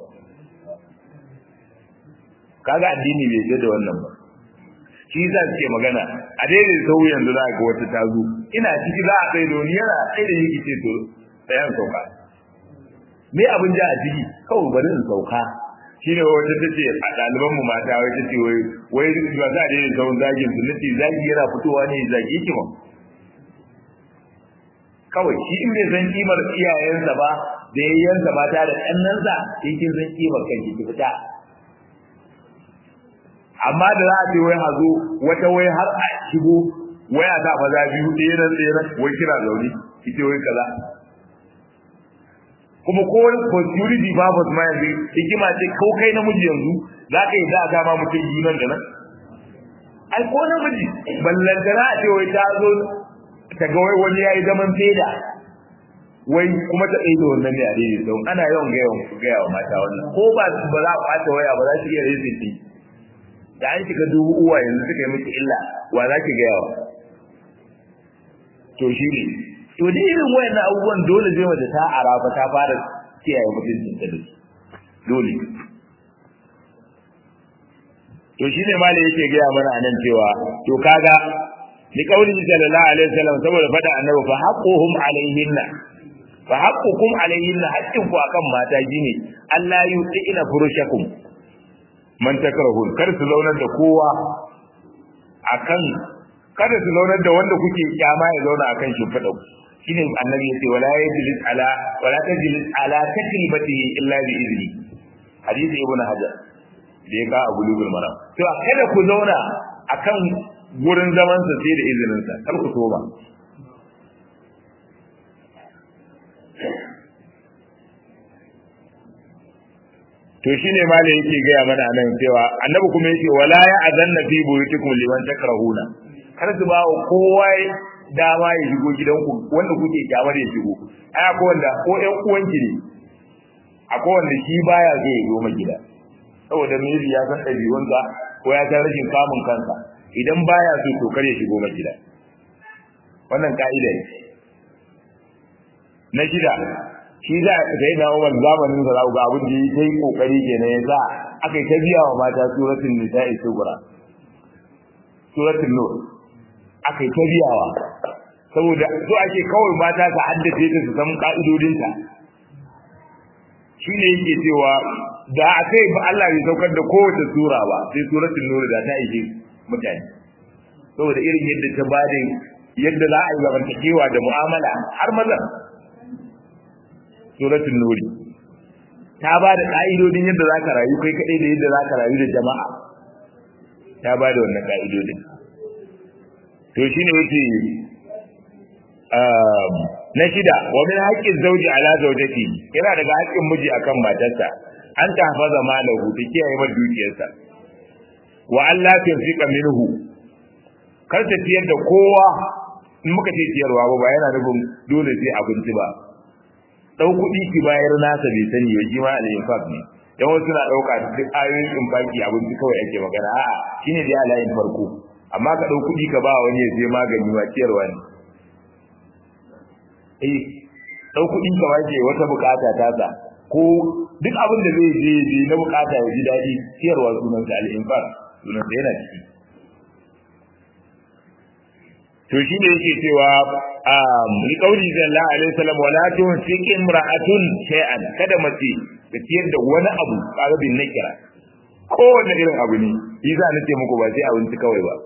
kaga addini bai je da wannan ba shi yasa suke magana a daidai sau yanzu za ga wata ta zo ina ciki za a kai doni yana sai da yake ce to tsayan sauka me abin ja a ciki kawai bari in sauka shi ne wata ta ce a ɗaliban mu mata wai ta ce wai wai ba za a daidai sau zagin su nace zagi yana fitowa ne zagi ki ma kawai shi in bai san kimar iyayensa ba da yayyansa mata da ƙannansa sai kin san kimar kanki ki fita amma da za a ce wai hazo wata wai har a shigo waya ta maza biyu ɗaya nan ɗaya nan wai kira zaune ita wai kaza kuma ko wani security purpose ma yanzu hikima ce ko kai namiji yanzu za ka yi za a dama mutum biyu nan da nan ai ko namiji ballantana a ce wai ta zo ta ga wai wani ya yi zaman feda wai kuma ta ɗaya da wannan ne a daidai sau ana yawan gaya wa mata wannan ko ba ba za a ɓata waya ba za su iya riziki da an shiga dubu uwa yanzu suka yi miki illa wa za ki gaya wa to shi ne to da irin wayannan abubuwan dole zai mace ta arafa ta fara kiyaye mutuncin ta da dole to shi ne malai yake gaya mana anan cewa to kaga ni kauli sallallahu alaihi wasallam saboda fada annabi fa haqquhum alaihinna fa haqqukum alaihinna haqqin ku akan mata gine Allah yu'ina furushakum man takrahun kar su zaunar da kowa akan kada su zaunar da wanda kuke kyama ya zauna akan shimfiɗa shine annabi yace wala yajlis ala wala tajlis ala takribatihi illa bi izni hadisi ibnu hajar da ya ka abu lugul maram to kada ku zauna akan gurin zaman sa sai da izinin sa kar ku so ba to shine malai yake gaya mana nan cewa annabi kuma yake wala ya azanna fi buyutikum liman takrahuna kar su ba kowa dama ya shigo gidanku wanda kuke kyamar ya shigo ai akwai wanda ko ƴan uwanki ne akwai wanda shi baya zai yi goma gida saboda maybe ya san ɗabi'unsa ko ya san rashin kamun kansa idan baya so to kar ya shigo ma gida wannan ka'ida ne na shida shi za a kai na umar zamanin sa ga abin da yi kai kokari kenan ya sa aka yi ta biya wa mata suratul nisa'i sugura suratul nur aka yi ta biyawa saboda so ake kawai mata su haddace ta su san ka'idodinta shi ne yake cewa da a kai ba Allah bai saukar da kowace sura ba sai suratul nur da ta ishe mutane saboda irin yadda ta bada yadda za a yi zamantakewa da mu'amala har maza suratul nur ta ba da ka'idodin yadda za ka rayu kai kaɗai da yadda za ka rayu da jama'a ta ba da wannan ka'idodin to shine yake na shida wa min haqqin zawji ala zawjati yana daga haƙƙin miji akan matarsa an ta hafaza malahu ta kiyaye mar dukiyarsa wa Allah tunfika minhu kar ta ciyar da kowa in muka ce ciyarwa ba yana nufin dole sai abinci ba dau kuɗi ki bayar nasa bai sani ba shi ma al-infaq ne dan wasu na dauka duk ayoyin infaki abinci kawai ake magana a'a shine da alayin farko amma ka dau kuɗi ka ba wani ya je magani ba ciyarwa ne eh dau kuɗi ka waje wata bukata ta sa ko duk abin da zai je je na bukata ya ji dadi ciyarwa sunan sa al-infaq sunan sa yana ciki to shi ne yake cewa li qauli sallallahu alaihi wasallam wala tunfiq imra'atun shay'an kada mace ta ciyar da wani abu kaga bin nakira kowanne irin abu ne shi za na ce muku ba sai abinci kawai ba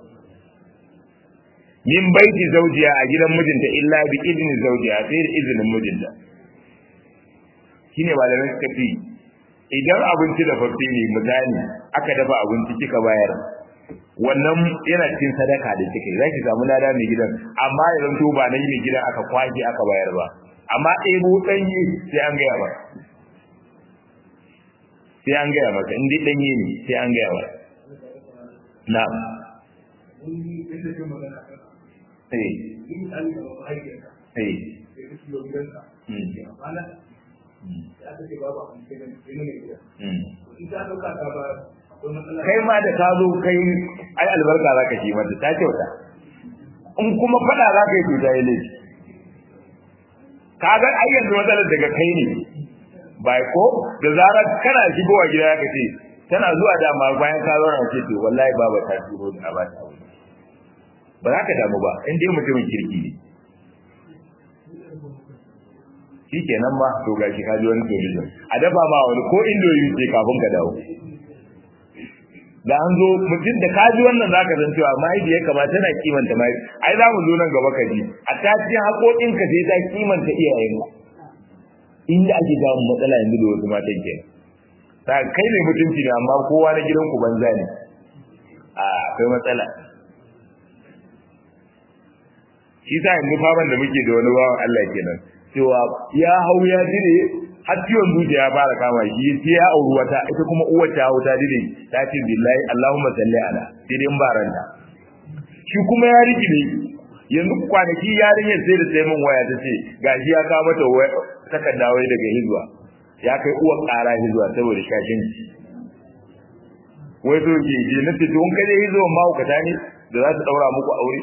min baiti zaujiya a gidan mijinta illa bi idni zaujiya sai da izinin mijinta shine malamai suka ce idan abinci da fafi ne misali aka dafa abinci kika bayar wannan yana cikin sadaka da kike zaki samu lada mai gidan amma idan to ba na mai gidan aka kwaje aka bayar ba amma ɗebo ɗanye sai an gaya ba sai an gaya maka in dai ɗanye ne sai an gaya ba na'am eh in an yi wa mahaifiyarka eh sai ka shigo gidanka Mm. ya amana ya aka ce babu abin sai gani sai ne gida mm. in ta dauka ta ba akwai matsala kai ma da ka zo kai ai albarka za ka ji mata ta kyauta in kuma fada za ka yi to ta yi laifi ka ga ai yanzu matsalar daga kai ne bai ko da zarar kana shigowa gida ka ce tana zuwa dama bayan ka zo na ce to wallahi baba ta turo da ba ta aure ba za ka damu ba in dai mutumin kirki ne shi kenan ma to gashi ka ji wani solution a dafa ma wani ko indomi ce kafin ka dawo da an zo mutum da kaji wannan zaka san cewa mahaifi ya kamata tana kimanta mahaifi ai za mu zo nan gaba ka ji a ta cikin haƙoƙin ka sai ta kimanta iyayenka inda ake samun matsala yanzu da wasu matan ke ta kai ne mutunci ne amma kowa na gidan ku banza ne a akwai matsala shi sa yanzu faman da muke da wani bawan Allah kenan cewa ya hau ya dire har ciwon zuciya ya fara kama shi sai ya auri wata ita kuma uwar ta hau ta dire ta ce billahi Allahumma salli ala sai dai in ba ranta shi kuma ya riki ne yanzu kwanaki yarinyar sai da sai min waya ta ce gashi ya kawo mata takarda wai daga hizba ya kai uwar ƙara hizba saboda shashin wai so ke je na ce don kaje hizba ma ku ne da za su daura muku aure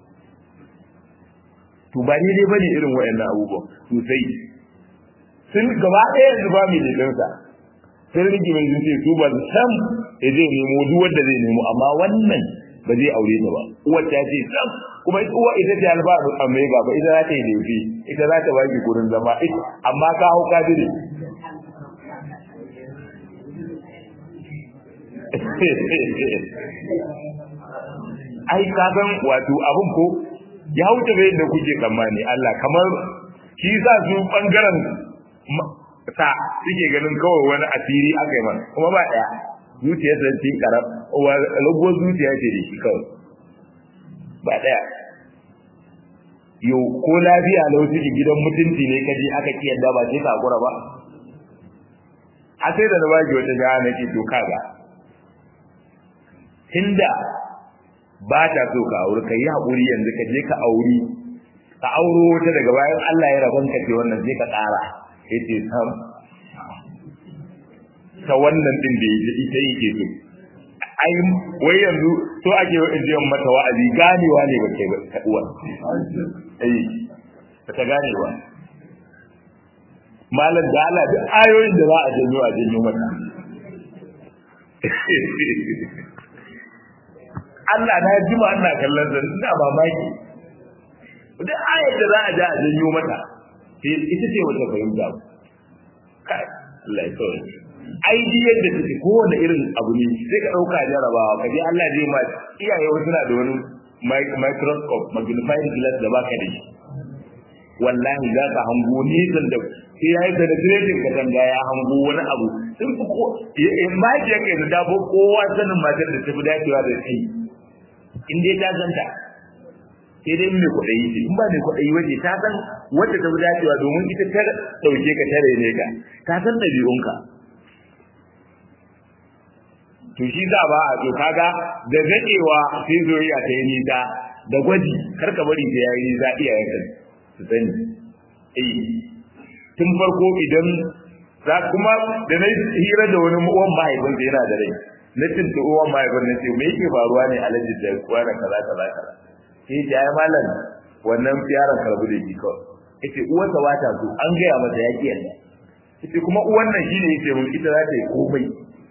to ba ni dai bane irin wayannan abubuwan sosai sun gaba ɗaya yanzu ba mai jikinsa sun rigi mai zuciya su ba sam ya zai nemo duk wanda zai nemo amma wannan ba zai aure ta ba uwar ta ce sam kuma ita uwa ita ce alba a mai gaba ita za ta yi laifi ita za ta baki gurin zama amma ka hau ka dire ai ka san wato abun ko ya wuce bai da kuke tsammani Allah kamar shi sa su bangaren sa suke ganin kawai wani asiri aka yi mana kuma ba daya zuciya ta ci karab wa lago zuciya ce da shi kawai ba daya yo ko lafiya lau suke gidan mutunci ne kaje aka ki yadda ba sai ka gura ba a sai da na baki wata ga na ce to kaga tunda ba ta so ka aure ka yi haƙuri yanzu ka je ka auri ka auro wata daga bayan Allah ya rabon ka ce wannan sai ka ƙara ya ce sam ta wannan din da ita yake so ai wai yanzu so ake wa in mata wa'azi ganewa ne ba kai ba ta uwa ai ba ta ganewa malam da Allah duk ayoyin da za a janyo a janyo mata Allah na jima ina kallon sa ina mamaki duk ayar da za a ja a janyo mata ita ce wata fahimta kai Allah ya kawai ai ji yadda take kowane irin abu ne sai ka dauka jarabawa ka je Allah zai ma iyaye wasu na da wani microscope magnifying glass da baka da shi wallahi za ka hango nisan da sai ya yi penetrating ka tanga ya hango wani abu sun fi ko in ma ke kai da dabo kowa sanin matar da ta fi dacewa da kai in dai ta zanta sai dai mai kwaɗayi ce in ba mai kwaɗayi waje ta san wadda ta fi dacewa domin ita ta ɗauke ka tare ne ka ta san ɗabi'unka to shi za ba a to kaga da zaƙewa sai zuriya ta yi nisa da gwaji kar ka bari ta yayi nisa iyayenka su sani eh tun farko idan za kuma da na hira da wani uwan mahaifinsa yana da rai na tuntu uwan mahaifin na ce me yake faruwa ne alhaji da kuwa da kaza kaza kaza sai ya ai malam wannan yaron karbu da shi kawai yace uwarsa ba ta so an gaya masa ya ki yanda yace kuma uwan nan shine yace mun ita za ta yi komai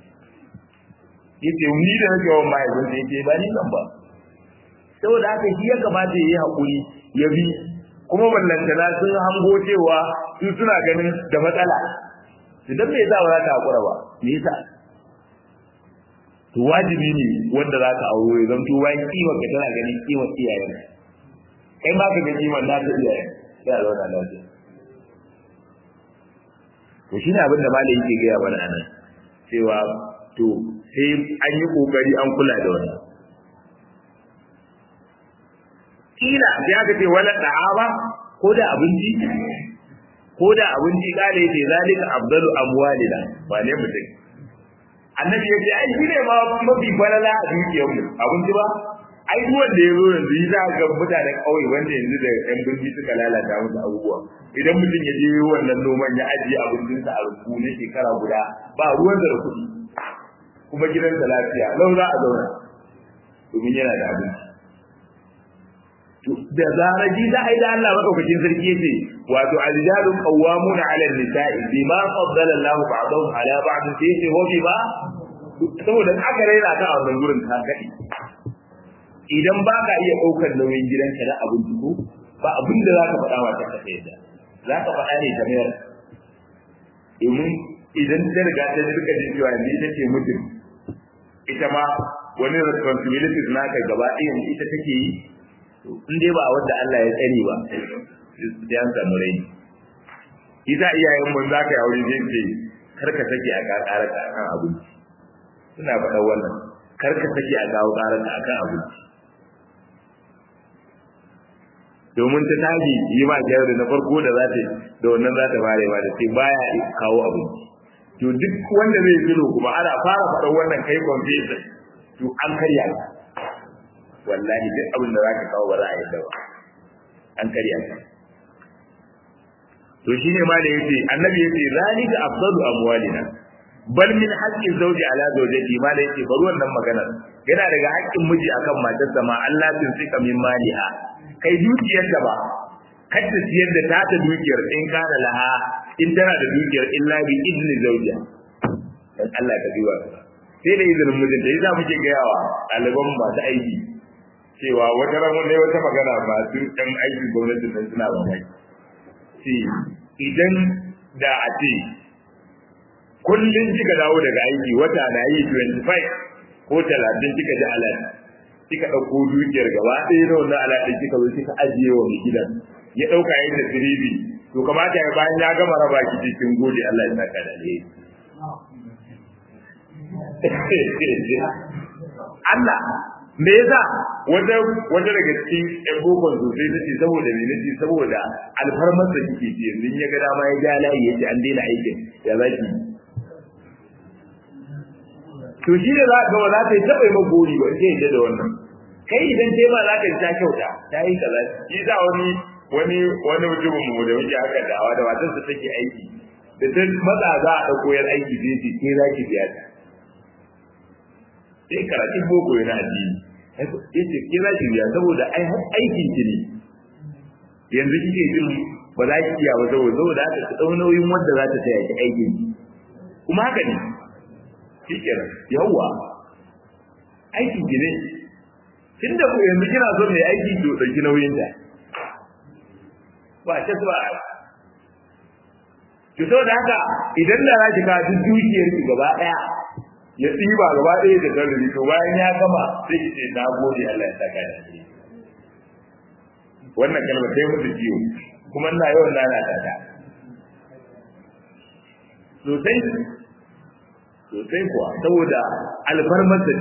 yace ni da nake wa mahaifin sa yace ba ni nan ba saboda haka shi ya kamata ya yi hakuri ya bi kuma ballantana sun hango cewa su suna ganin da matsala idan me yasa ba za ka hakura ba me yasa to wajibi ne wanda za ka auro ya zanto bayan kimar ka tana ganin kimar iyayen kai ma ka ga kimar na ta iyayen sai a zauna lafiya to shi ne abin da malai yake gaya mana anan cewa to sai an yi kokari an kula da wannan kila sai aka ce wala da'aba ko da abinci ko da abinci kale ce zalika afdalu amwalina wane mutum annabi ya ce ai shi ne ma mafi falala a dukiyarmu abinci ba ai duk wanda ya zo yanzu yi za ga mutanen ƙauye wanda yanzu da yan birni suka lalata musu abubuwa idan mutum ya je wannan noman ya ajiye abincinsa a rubu na shekara guda ba ruwan da kuɗi kuma gidansa lafiya lau za a zauna domin yana da abinci da zarar ji za a yi da Allah madaukakin sarki yace wato aljalun qawwamuna 'ala an-nisa'i bima faddala Allah ba'dahum 'ala ba'd sai ce wa bima saboda aka raina ka a wannan gurin ka kadi idan ba ka iya daukar nauyin gidanka na abinci ko ba abin da za ka faɗa wa ta kafa yadda za ka faɗa ne ta mayar domin idan ta riga ta rika jin cewa ni ita ce mutum ita ma wani responsibilities naka gaba ɗayan ita take yi in dai ba wanda Allah ya tsare ba sai an samu rai ita iyayen mun za ka yi aure zai ce kar ka sake a ƙara ka akan abinci suna faɗa wannan kar ka sake a kawo ƙara ka akan abinci domin ta tashi yi ma kyau da na farko da za ta da wannan za ta fara ma da sai baya kawo abinci to duk wanda zai zuro kuma ana fara faɗa wannan kai confession to an karya ka wallahi duk abin da za ka kawo ba za a yadda ba an karya ka to shine ma da yace annabi yace zalika afdalu amwalina bal min haqqi zawji ala zawjati ma da yace bari wannan maganar yana daga haƙƙin miji akan matarsa ma Allah tun sika min maliha kai dukiyar da ba kada siyar da ta ta dukiyar in kana laha in tana da dukiyar illa bi idni zawja dan Allah ka biwa sai da izinin mijinta yasa muke gayawa ɗaliban masu aiki cewa wata ranar ne wata magana masu ɗan aikin gwamnati nan suna mamaki ce idan da a ce kullum kika dawo daga aiki wata na yi 25 ko 30 kika ji alat kika ɗauko dukiyar gaba ɗaya na wannan alat ɗin kika zo kika ajiye wa mai gidan ya ɗauka yin da firibi to kamata ya bayan ya gama raba ki cikin gode Allah ya saka da alheri Allah me yasa wata wata daga cikin ƴan bokon sosai ta ce saboda me nace saboda alfarmar da kike ji yanzu ya ga dama ya ja layi yace an daina aikin ya zaki to shi da za ka ga za ka yi taɓa yi gori ba sai yadda da wannan kai idan dai ma za ka ji ta kyauta ta yi kaza shi za wani wani wani mutumin mu da muke haka da awa da matarsa take aiki da ta matsa za a ɗauko yan aiki zai ce ke za ki biya ta sai karatun boko yana addini yace ke za ki biya saboda ai aikin ki ne yanzu kike jin ba za ki iya ba saboda saboda haka ki dau nauyin wanda za ta taya ki aikin ki kuma haka ne shikenan yawwa aikin ki ne tunda ku yanzu kina son mai aiki ki dauki nauyin ta ba ta ba ki so da haka idan da za ki ka duk dukiyar ki gaba daya ya tsiba gaba ɗaya da zarri to bayan ya gama sai ki ce na gode Allah ya saka da shi wannan kalma sai mutu ciwo kuma ina yawan nana ta ta sosai sosai kuwa saboda alfarmar da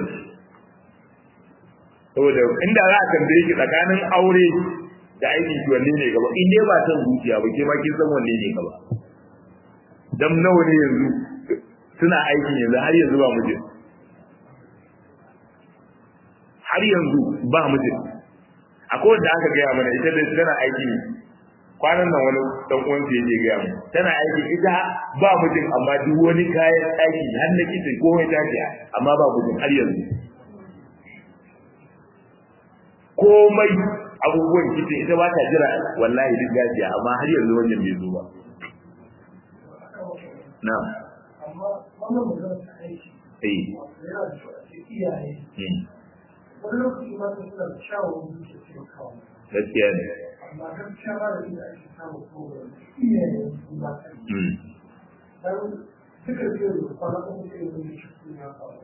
saboda inda za a tambaye ki tsakanin aure da aikin ki wanne ne gaba in dai ba san zuciya ba ke ma kin san wanne ne gaba dan nawa ne yanzu suna aikin yanzu har yanzu ba mijin har yanzu ba mijin akwai wanda aka gaya mana ita da tana aiki kwanan nan wani dan uwan su yake gaya mu tana aiki ita ba mijin amma duk wani kayan aiki har na kitchen komai ta ce amma ba mijin har yanzu komai abubuwan kitchen ita ba ta jira wallahi duk gajiya amma har yanzu wajen bai zo ba na'am amma wannan magana ta aiki eh yana da kyau a ce iyaye wani lokaci ma ta suna da shawarwari da ke taimakawa gaskiya ne amma gaskiya ba da inda ake samun kowane iyaye su ba ta yi Mm. dan duka biyu da kwana uku sai wani shi kuma ya faru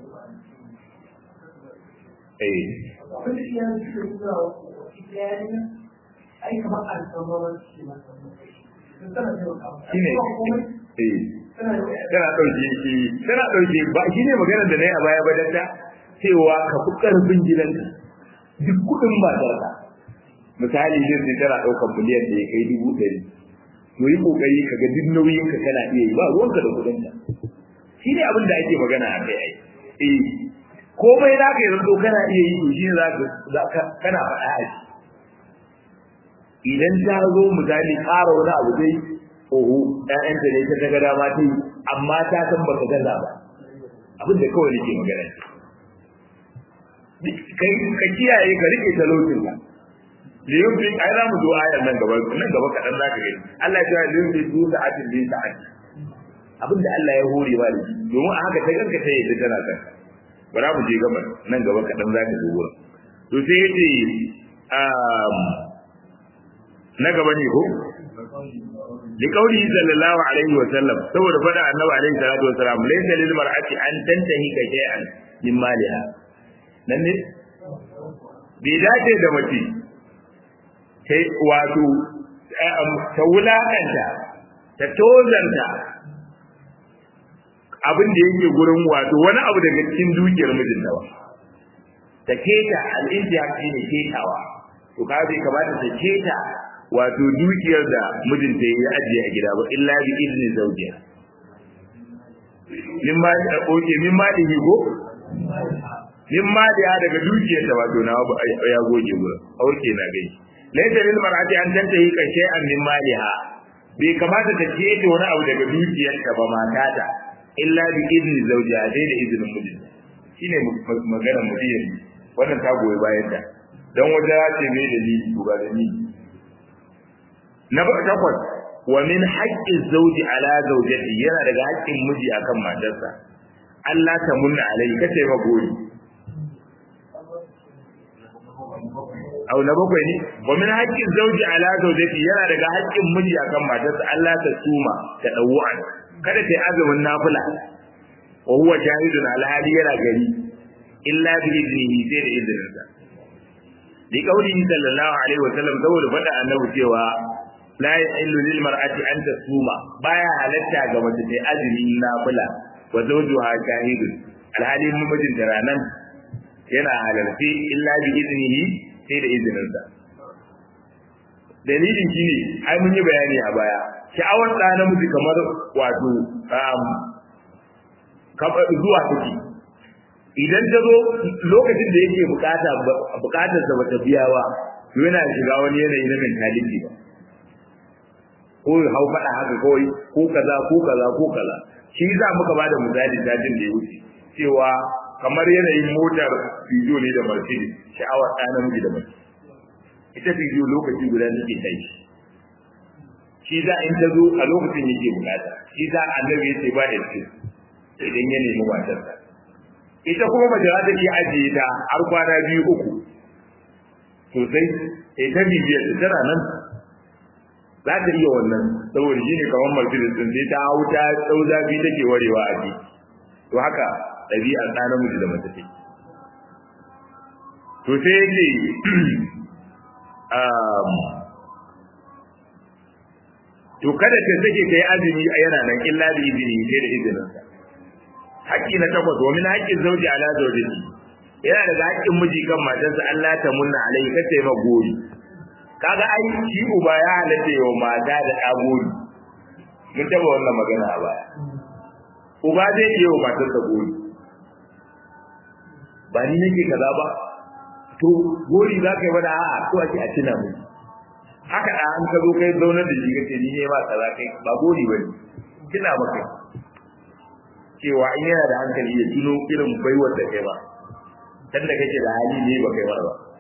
eh abin da iyaye suke nuna wa iyaye ne ai kamar alƙawarin ce masa sun tana taimakawa Shine. Ba komai eh tana yi tana ɗauke shi tana ɗauke ba shi ne maganar da na yi a baya ba dakta cewa ka fi ƙarfin gidanka duk kuɗin matarka misali zai sai tana ɗaukar miliyan da ya kai dubu ɗari to yi ƙoƙari ka ga duk nauyin ka kana iya yi ba ruwanka da kuɗinka shi ne abin da ake magana a kai ai eh komai za ka yi zanto kana iya yi to shi ne za ka kana faɗa a shi idan ta zo misali ƙara wani abu dai oho ƴaƴanta ne ta daga dama ta yi amma ta san ba ka gaza ba abin da kawai nake magana ka kiyaye ka rike talaucin ka liyun fi ai za mu zo ayar nan gaba nan gaba kaɗan za ka gani Allah ya ce liyun fi du sa'atin bi sa'ati abin da Allah ya hore ba da shi domin a haka ta ganka ta yadda tana kan bara mu je gaba nan gaba kaɗan za ka zo wurin to sai ya ce na gaba ne ko li qawli sallallahu alaihi wa sallam saboda fada annabi alaihi salatu wa salam laysa lil mar'ati an tantahi ka shay'an min maliha nan ne bai dace da mace sai wato ta wulakanta ta tozanta abin da yake gurin wato wani abu daga cikin dukiyar mijinta ba ta keta al'intiya ne ketawa to ka bai kamata ta keta wato dukiyar da mijinta ya ajiye a gida ba illa bi izni zawjiha min ma da oke min ma da higo min ma da daga dukiyar ta wato na ya goge gurin auke na gai laysa lil mar'ati an tantahi ka shay'an min maliha bai kamata ta keta wani abu daga dukiyar ta ba matata illa bi izni zawjiha dai da izinin mijinta shine magana mutum wannan ta goyi bayan ta dan wajen ce mai dalili to ga dalili na takwas wa min haƙƙin zauji ala zaujati yana daga haƙƙin miji akan matarsa Allah ta munna alai kace ma gori au na bakwai ne wa min haƙƙin zauji ala zaujati yana daga haƙƙin miji akan matarsa Allah ta suma ta dawu'an kada ta azumin nafila wa huwa shahidun alhali yana gari illa bi idnihi sai da izininsa li qawlihi sallallahu alaihi wa sallam saboda faɗa annabi cewa la yahillu lil mar'ati an tasuma baya halatta ga mace ta azumi nafila wa zawjuha shahidun alhali mijin da ranan yana halarci illa bi iznihi sai da izinin sa dalilin shine ai mun yi bayani a baya sha'awar da namiji kamar wato zuwa take idan ta zo lokacin da yake bukata bukatarsa bata biya ba yana shiga wani yanayi na mentality ba ko hau faɗa haka kawai ko kaza ko kaza ko kaza shi za muka ba da misali dajin da ya wuce cewa kamar yanayin motar fijo ne da mercedes sha'awar ɗa namiji da mace ita fijo lokaci guda take kai shi za in ta zo a lokacin yake bukata shi za annabi ya ce ba da ce idan ya nemi matarsa ita kuma mace za ta iya ajiye ta har kwana biyu uku sosai ita bibiyar tana nan za ta iya wannan saboda shi ne kamar Mercedes din sai ta hau ta tsau zafi take warewa a ji to haka ɗabi'ar ɗa namiji da mace take to sai yake to kada ta sake ta yi azumi a yana nan illa da izini sai da izinin sa haƙƙi na takwas wa min haƙƙin zauji ala zaujati yana daga haƙƙin miji kan matarsa Allah ta munna alai kace ma gori kaga ai shi uba ya halatta yau mata da ɗagori mun taɓa wannan magana a baya uba zai iya wa matarsa gori ba ni nake kaza ba to gori za ka yi wani a'a to ake a tuna mu haka da an ka zo kai zaunar da shi kace ni ne ba kaza kai ba gori bane tuna maka cewa in yana da hankali ya tuno irin baiwar da kai ba dan da kake da hali ne ba kai ba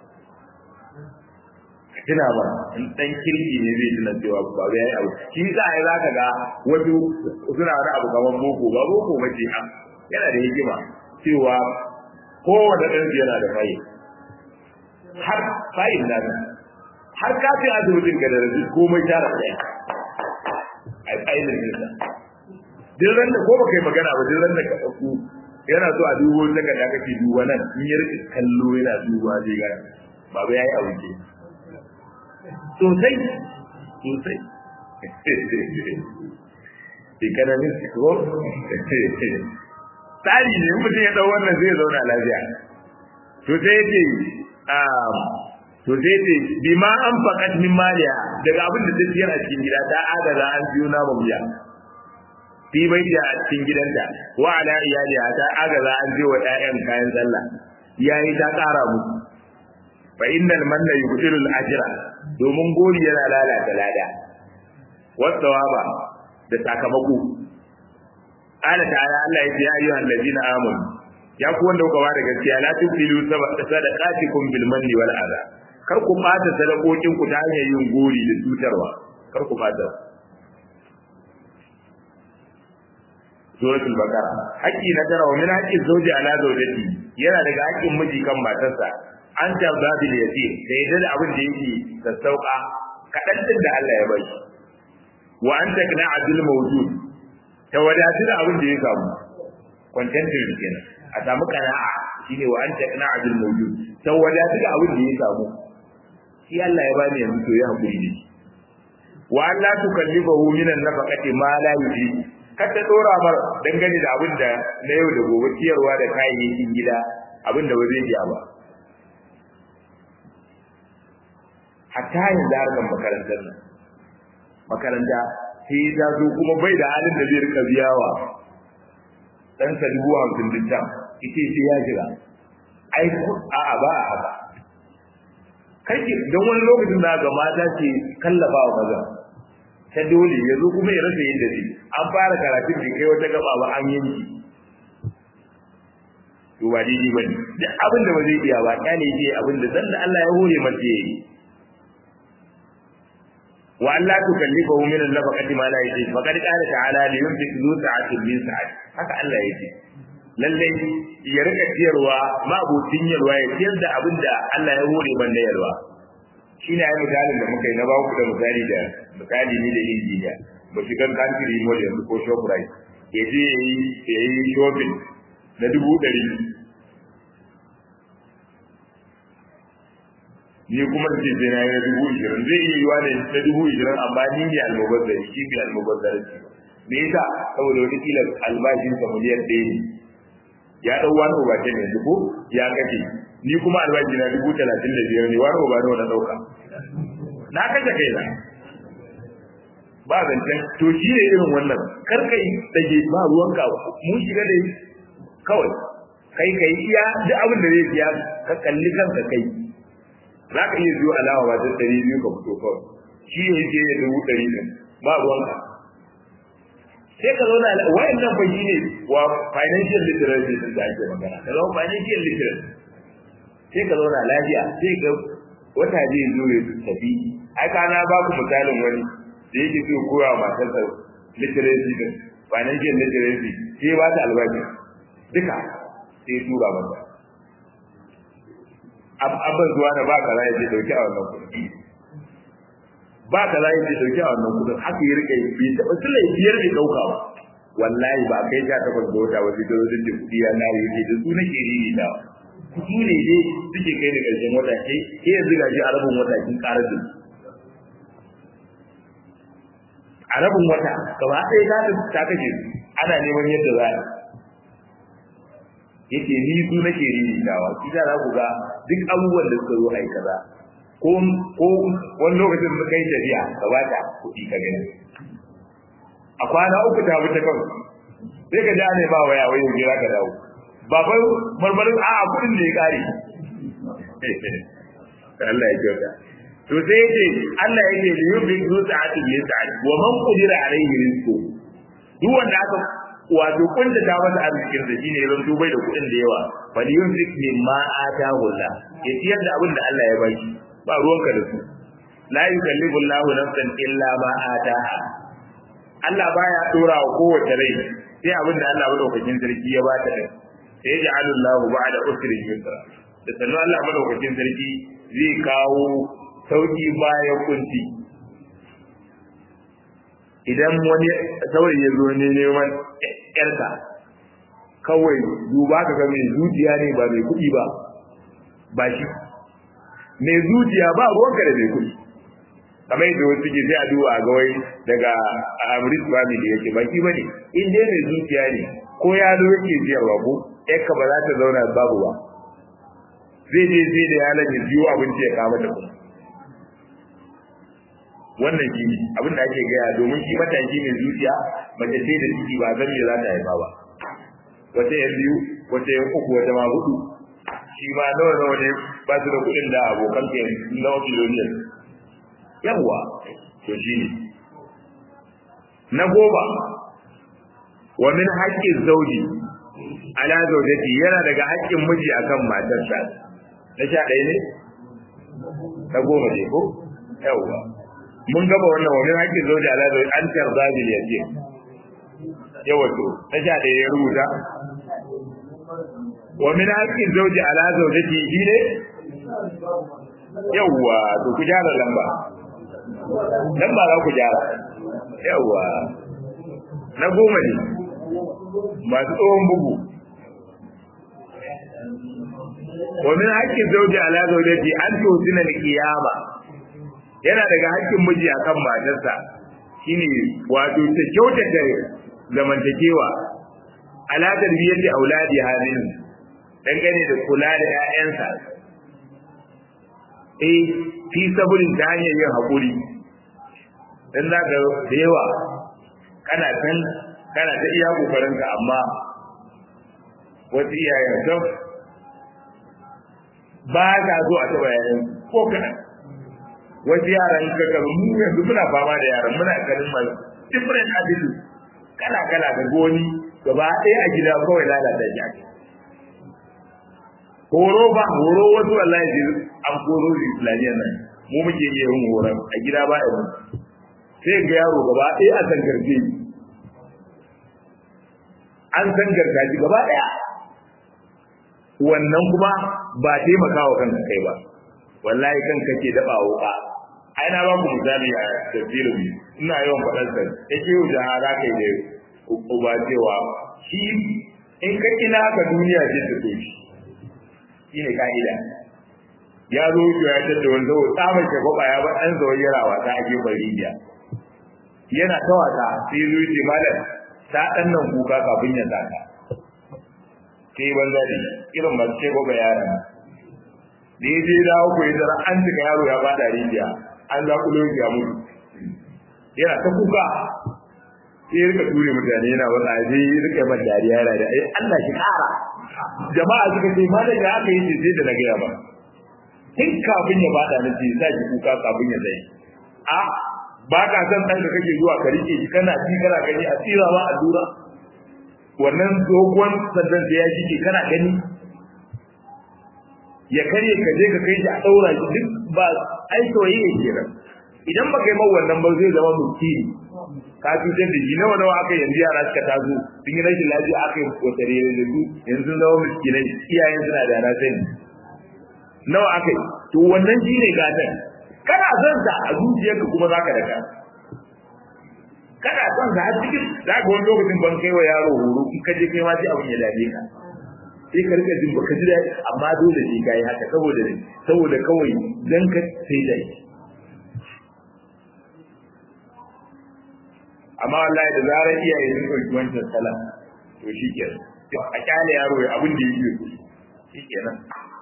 tuna ba in dan kirki ne zai tuna cewa ba ya yi abu shi za a yi za ka ga wasu suna wani abu kamar boko ba boko ba ce yana da hikima cewa kowane ɗan yana da fayi har fayin da har kafin asibitin ka da rasu komai tara ɗaya a tsayin nisa duk ran da ko ba kai magana ba duk ran da ka ɗauko yana so a dubo daga da kake duba nan in ya rika kallo yana duba zai ga baba yayi abu ke sosai sosai economic ko tsari ne mutum ya dau wannan zai zauna lafiya to sai yake to sai yake bima an fakat min maliya daga abin da ta siyar a cikin gida ta adana an biyo na mabiya fi baitiha a cikin gidanta wa ala iyaliha ta agaza an je wa ƴaƴan kayan sallah yayi ta ƙara musu fa innal manna yubtilu al-ajra domin gori yana lalata lada wasawaba da sakamako qala ta'ala Allah ya ce ya ayyuhal ladina amanu ya ku wanda kuka bada gaskiya la tubtilu sadaqatikum bil manni wal adha kar ku bata sadakokin ku ta hanyar yin gori da cutarwa kar ku bata suratul baqara haƙƙi na tara wa min haqqi zawji ala zawjati yana daga haƙƙin miji kan matarsa an tarda bil yasir da yadda da abin da yake sassauka kadan din da Allah ya bai wa an takna adil mawjud ta wadatu da abin da ya samu contented kenan a samu kana'a shine wa an takna adil mawjud ta wadatu da abin da ya samu shi Allah ya bani yanzu to ya hakuri ne wa an la tukallifahu min an-nafaqati ma la yuji kar ta dora mar dangane da abin da na yau da gobe ciyarwa da kayayyakin gida abin da ba zai iya ba hatta yanzu harkar makarantar nan makaranta sai ta zo kuma bai da halin da zai rika biyawa ɗansa dubu hamsin din can ita ce ya jira ai a'a ba a haka kai don wani lokacin da ga mata ce kallafa wa maza ta dole ya zo kuma ya rasa yadda zai an fara karatun da kai wata gaba ba an yanki to ba daidai ba ne duk abin da ba zai iya ba kyale ce abin da dan da Allah ya hore masa yayi wa Allah tukallifahu min an-nafaqati ma la yajid faqad qala ta'ala li yunfiq zu sa'atin min sa'ati haka Allah yake lalle ya rika ciyarwa ma abutin yarwa ya ciyar da abin da Allah ya hore banda yarwa shine ai misalin da muka yi na ba ku da misali da misali ne da injiniya ba shigar country mall yanzu ko shoprite ya je ya yi shopping na dubu ɗari ni kuma ce sai na yi dubu ishirin zai iya yiwa ne na dubu ishirin amma ni ne almubazzari shi ne almubazzari me yasa saboda wata kila albashin sa miliyan ɗaya ne ya ɗau wani obace ne dubu ya kace ni kuma albashi na dubu talatin da biyar ne wani oba nawa na ɗauka na kashe kai na ba zancen to shi ne irin wannan kar ka yi dage ba ruwanka mun shiga da kawai kai kai iya duk abin da zai siya ka kalli kanka kai za ka iya biyo alawa ba ta ɗari biyu ka fito kawai shi ne yake ya dubu ɗari ɗin ba ruwanka sai ka zauna wayan nan fa ne wa financial literacy din da ake magana ka zama financial literacy sai ka zauna lafiya sai ka wata zai zo ya tafi ai kana ba ku misalin wani da yake so koya wa matarsa literacy din financial literacy sai ba ta albashi duka sai tura mata abin zuwa da ba kaza ya ce dauki a wannan kuɗi ba kaza ya ce dauki a wannan kuɗin haka ya rike bai taɓa sula biyar bai ɗauka ba wallahi ba kai ta takwas da wata wasu da wasu da kuɗi ya na yi da su nake riri da su ne dai suke kai da ƙarshen wata ke ke yanzu gashi a rabin wata kin ƙarar da a rabin wata gaba ɗaya ta ta kashe su ana neman yadda za a yake ni su nake riritawa shi da za ku ga duk abubuwan da suka zo ai kaza ko ko wani lokacin da kai tafiya ka bata kuɗi ka gani a kwana uku ta bi ta kan sai ka ja ne ba waya wai jira ka dawo ba fa marmarin a kuɗin da ya kare Allah ya kyauta to sai yace Allah yake da yubi zu sa'ati min sa'ati wa man qadira alayhi rizqu duk wanda aka wato kunta ta masa arzikin da shine ran dubai da kuɗin da yawa bal yunfik mimma atahu Allah ya ciyar da abin da Allah ya baki ba ruwanka da su la yukallifu Allahu nafsan illa ma ataha Allah baya dora wa kowace rai sai abin da Allah madaukakin sarki ya bata da sai ya ja'alu Allahu ba'da usri yusra da sannan Allah madaukakin sarki zai kawo sauki bayan kunci idan wani saurayi ya zo ne neman yarka kawai duba ka ga mai zuciya ne ba mai kuɗi ba ba shi mai zuciya ba ruwanka da mai kuɗi kamar yadda wasu ke sai a duba a gawai daga amrit family yake ba shi bane in dai mai zuciya ne ko ya zo yake siyarwa ko yarka ba za ta zauna babu ba zai je zai da yalan ya biyo abinci ya kama da kuma wannan shi ne abin da ake gaya domin shi mataki mai zuciya mace ce da ciki ba zan me za ta haifa ba wata yan biyu wata yan uku wata ma hudu shi ma nawa nawa ne ba su da kuɗin da abokan ke nawa biloniyan yawwa to shi ne na goma wa min haƙƙin zauji ala zaujati yana daga haƙƙin miji akan matarsa na sha ɗaya ne na goma ne ko yawwa mun gaba wannan wa min haƙƙin zauji ala zauji an tarza bil yatim yawa to na sha ɗaya ya rubuta wa min haƙƙin zauji ala zaujati shi ne yawwa to ku gyara lamba lamba za ku gyara yawwa na goma ne masu tsohon bugu wa min haƙƙin zauji ala zaujati an tosina al-qiyama yana daga haƙƙin miji akan matarsa shine wato ta kyautata zamantakewa ala tarbiyyati auladi hadin dangane da kula da ƴaƴansa eh fi saburin ta hanyar yin haƙuri dan za ka da yawa kana kan kana ta iya kokarinka amma wasu iyayen sun ba ka zo a taɓa yayan ko kaɗan wasu yaran ka karu mu yanzu muna fama da yaran muna ganin masu different attitude kala kala ga goni gaba ɗaya a gida kawai lalata shi ake horo ba horo wasu wallahi sai an koro su islamiyya nan mu muke iya yin horon a gida ba a sai ga yaro gaba ɗaya a sangarce an sangarta shi gaba ɗaya wannan kuma ba taimakawa kanka kai ba wallahi kanka ke daɓa wuka ai na ba ku misali a tafsirin ina yawan faɗar sa yake yau da hara kai da uba cewa shi in ka kina ka duniya ce ta so shi shi ne ka'ida ya zo shi ya tada wani zo tsabar ke kwaba ya ba ɗan zawon yara wasa a gefen rijiya yana ta wasa sai zo ce malam ta ɗan nan kuka kafin ya saka sai banza da irin masu ce kwaba yaran da ya je dawo ko ya zara an cika yaro ya bada rijiya an zaƙulo ya mutu yana ta kuka sai ya rika ture mutane yana wata sai ya rika man dariya yana da Allah shi kara jama'a suka ce ma daga aka yi ce sai da na gaya ba tun kafin ya bada na ce sa ki kuka kafin ya zai a ba ka san ɗan da kake zuwa ka rike shi kana ci kana gani a tsira ma allura wannan dogon sandan da ya shige kana gani ya karye ka je ka kai shi a ɗaura shi duk ba ai soyayya kenan idan baka yi wannan ba zai zama mutiri ka cutar da shi nawa nawa aka yanzu yara suka taso sun yi rashin lafiya aka yi kotsare da su yanzu sun zama miskinai iyayen suna da na sani nawa aka yi to wannan shi ne gatan kana son sa a zuciyarka kuma zaka daka kana son sa har cikin za ka wani lokacin ban kai wa yaro horo in ka je kai ma sai abin ya dame ka sai ka rika jin baka ji daɗi amma dole sai ka yi haka saboda ne saboda kawai dan ka sai da shi amma wallahi da zarar iyaye sun ɗauki wancan sala to shi kenan a kyale yaro ya abin da yake so shi kenan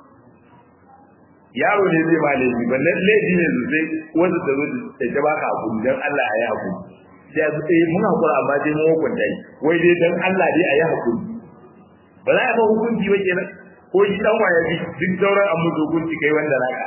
yaro ne zai ma laifi ba laifi ne sosai wanda ta zo ta ta baka hakuri dan Allah a yi hakuri sai su eh mun hakura amma dai mun hukunta shi wai dai dan Allah dai a yi hakuri ba za a ba hukunci ba kenan ko shi dan waya bi duk sauran an musu hukunci kai wanda naka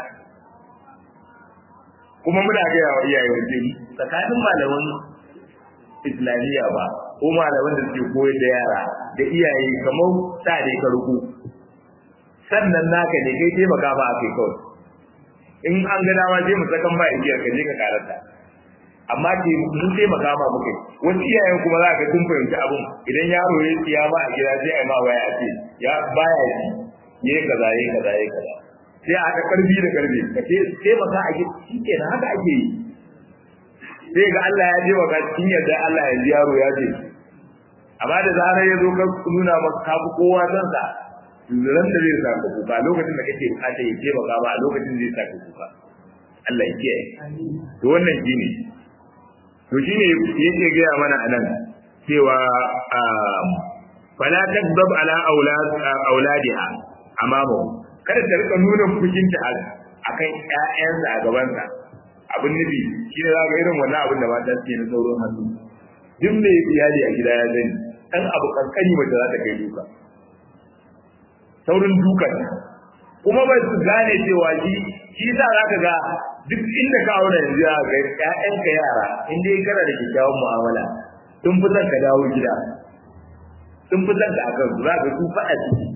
kuma muna ga yawa iyaye wajen tsakanin malaman islamiyya ba ko malaman da suke koyar da yara da iyaye kamar sa ne ka ruku sannan naka ne kai taimaka ba akai kawai in an ga dama sai mu sakan ba igiyar ka je ka karanta amma ke mun taimaka ma muke wasu iyayen kuma za ka sun fahimci abun idan yaro ya tsiya ma a gida sai a ma waya ce ya baya ji yayi kaza yayi kaza yayi kaza sai a haɗa karfi da karfi ka ce taimaka a gida shikenan haka ake yi sai ga Allah ya je wa ka cikin yadda Allah ya ji yaro ya ce amma da zarar ya zo ka nuna maka ka fi kowa san sa ran da zai saka kuka lokacin da kake bukata ya ce baka ba a lokacin zai saka kuka Allah ya kiyaye to wannan shine to shine yake gaya mana anan cewa fala takdab ala aulad auladiha amamu kada ta rika nuna fushinta akan ƴaƴansa a gabansa abin nufi shi ne za ga irin wannan abin da mata suke na sauran hannu duk mai iyali a gida ya sani dan abu kankani mace za ta kai duka saurin dukan kuma ba su gane cewa shi shi sa za ka ga duk inda ka aure yanzu ya ga ƴaƴanka yara in dai kana da kyakkyawan mu'amala sun fi son ka dawo gida sun fi son ka akan su za ka su faɗa ciki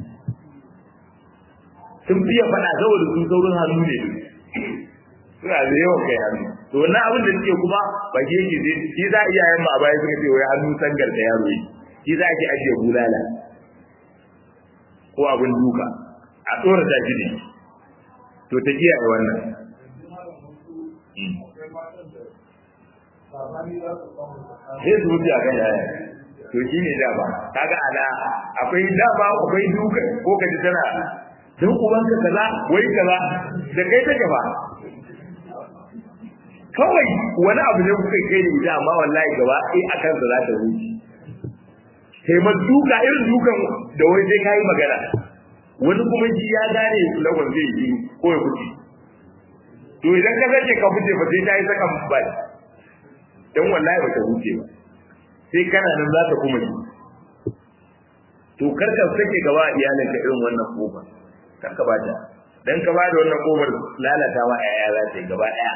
sun fiye faɗa saboda sun saurin hannu ne suna da yawan kai hannu to wannan abin da suke kuma ba ke yake zai shi za a iyayen ma a baya suka ce wai hannu sangar da yaro yi shi za a ke ajiye bulala ko abin duka a tsora ta shi ne to ta kiyaye wannan sai su wuce a kan yaya to shi ne dama kaga ala akwai dama akwai duka ko ka ji tana don ubanka kaza wai kaza da kai take ba kawai wani abu ne kuka kai da ita amma wallahi gaba ai akan sa za ta wuce sai ma duka irin dukan da wai sai kai magana wani kuma ji ya gane lawan zai yi ko ya kuce to idan ka sake ka fice ba sai ta yi saka ba dan wallahi ba ta wuce ba sai kana nan za ta kuma yi to kar ka sake gaba iyalinka irin wannan kofar kar ka bata dan ka bada wannan kofar lalatawa ƴaƴa za ta yi gaba ɗaya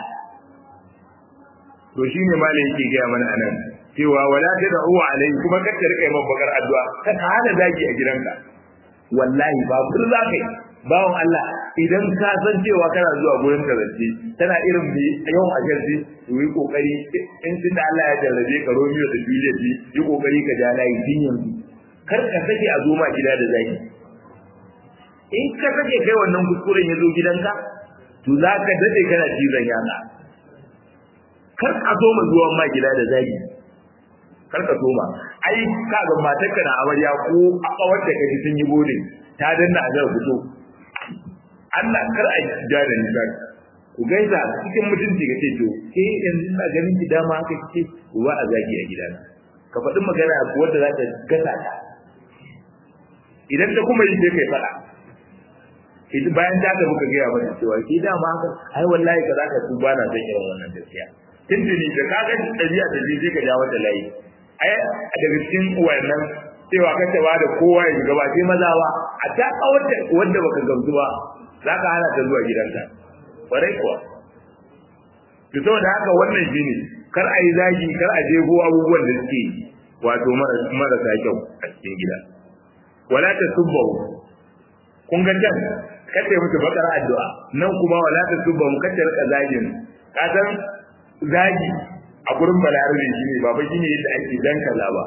to shine malam yake gaya mana anan cewa wala tad'u alayhi kuma kar ka rika yin bakar addu'a ka hana zaki a gidanka wallahi ba fur za ka yi bawon Allah idan ka san cewa kana zuwa gurin ka zance tana irin bi yawan ajarci to yi kokari in tunda Allah ya jarrabe ka Romeo da Juliet yi kokari ka ja layi din yanzu kar ka sake a zo ma gida da zaki in ka sake kai wannan kuskuren ya zo gidanka to za ka dade kana cizon yatsa kar ka zo ma zuwan ma gida da zaki kar ka so ma ai ka ga matarka na amarya ko a kawar da kaji sun yi bodin ta danna a zai fito Allah kar a ja da ni ku gaisa cikin mutunci ka ce to ke yanzu na ganin ki dama haka kike ba a zagi a gidana ka faɗi magana wanda za ta gasa ta idan ta kuma yi sai kai faɗa ita bayan ta ta muka gaya mata cewa ki dama haka ai wallahi ka za ka su ba na son irin wannan gaskiya tuntuni da ka ga ɗabi'a da zai ka ja wata layi ai a daga cikin wannan cewa ka ta da kowa ya shiga ba sai maza ba a ta kawarta wanda baka gamsu ba za ka hana ta zuwa gidanka kwarai kuwa to saboda haka wannan shine kar a yi zagi kar a jego abubuwan da suke wato marasa kyau a cikin gida wala ta subbahu kun ga can kace musu bakar addu'a nan kuma wala ta subbahu kace rika zagin ka san zagi a gurin balarabe shine ba fa shine yadda ake dan kaza ba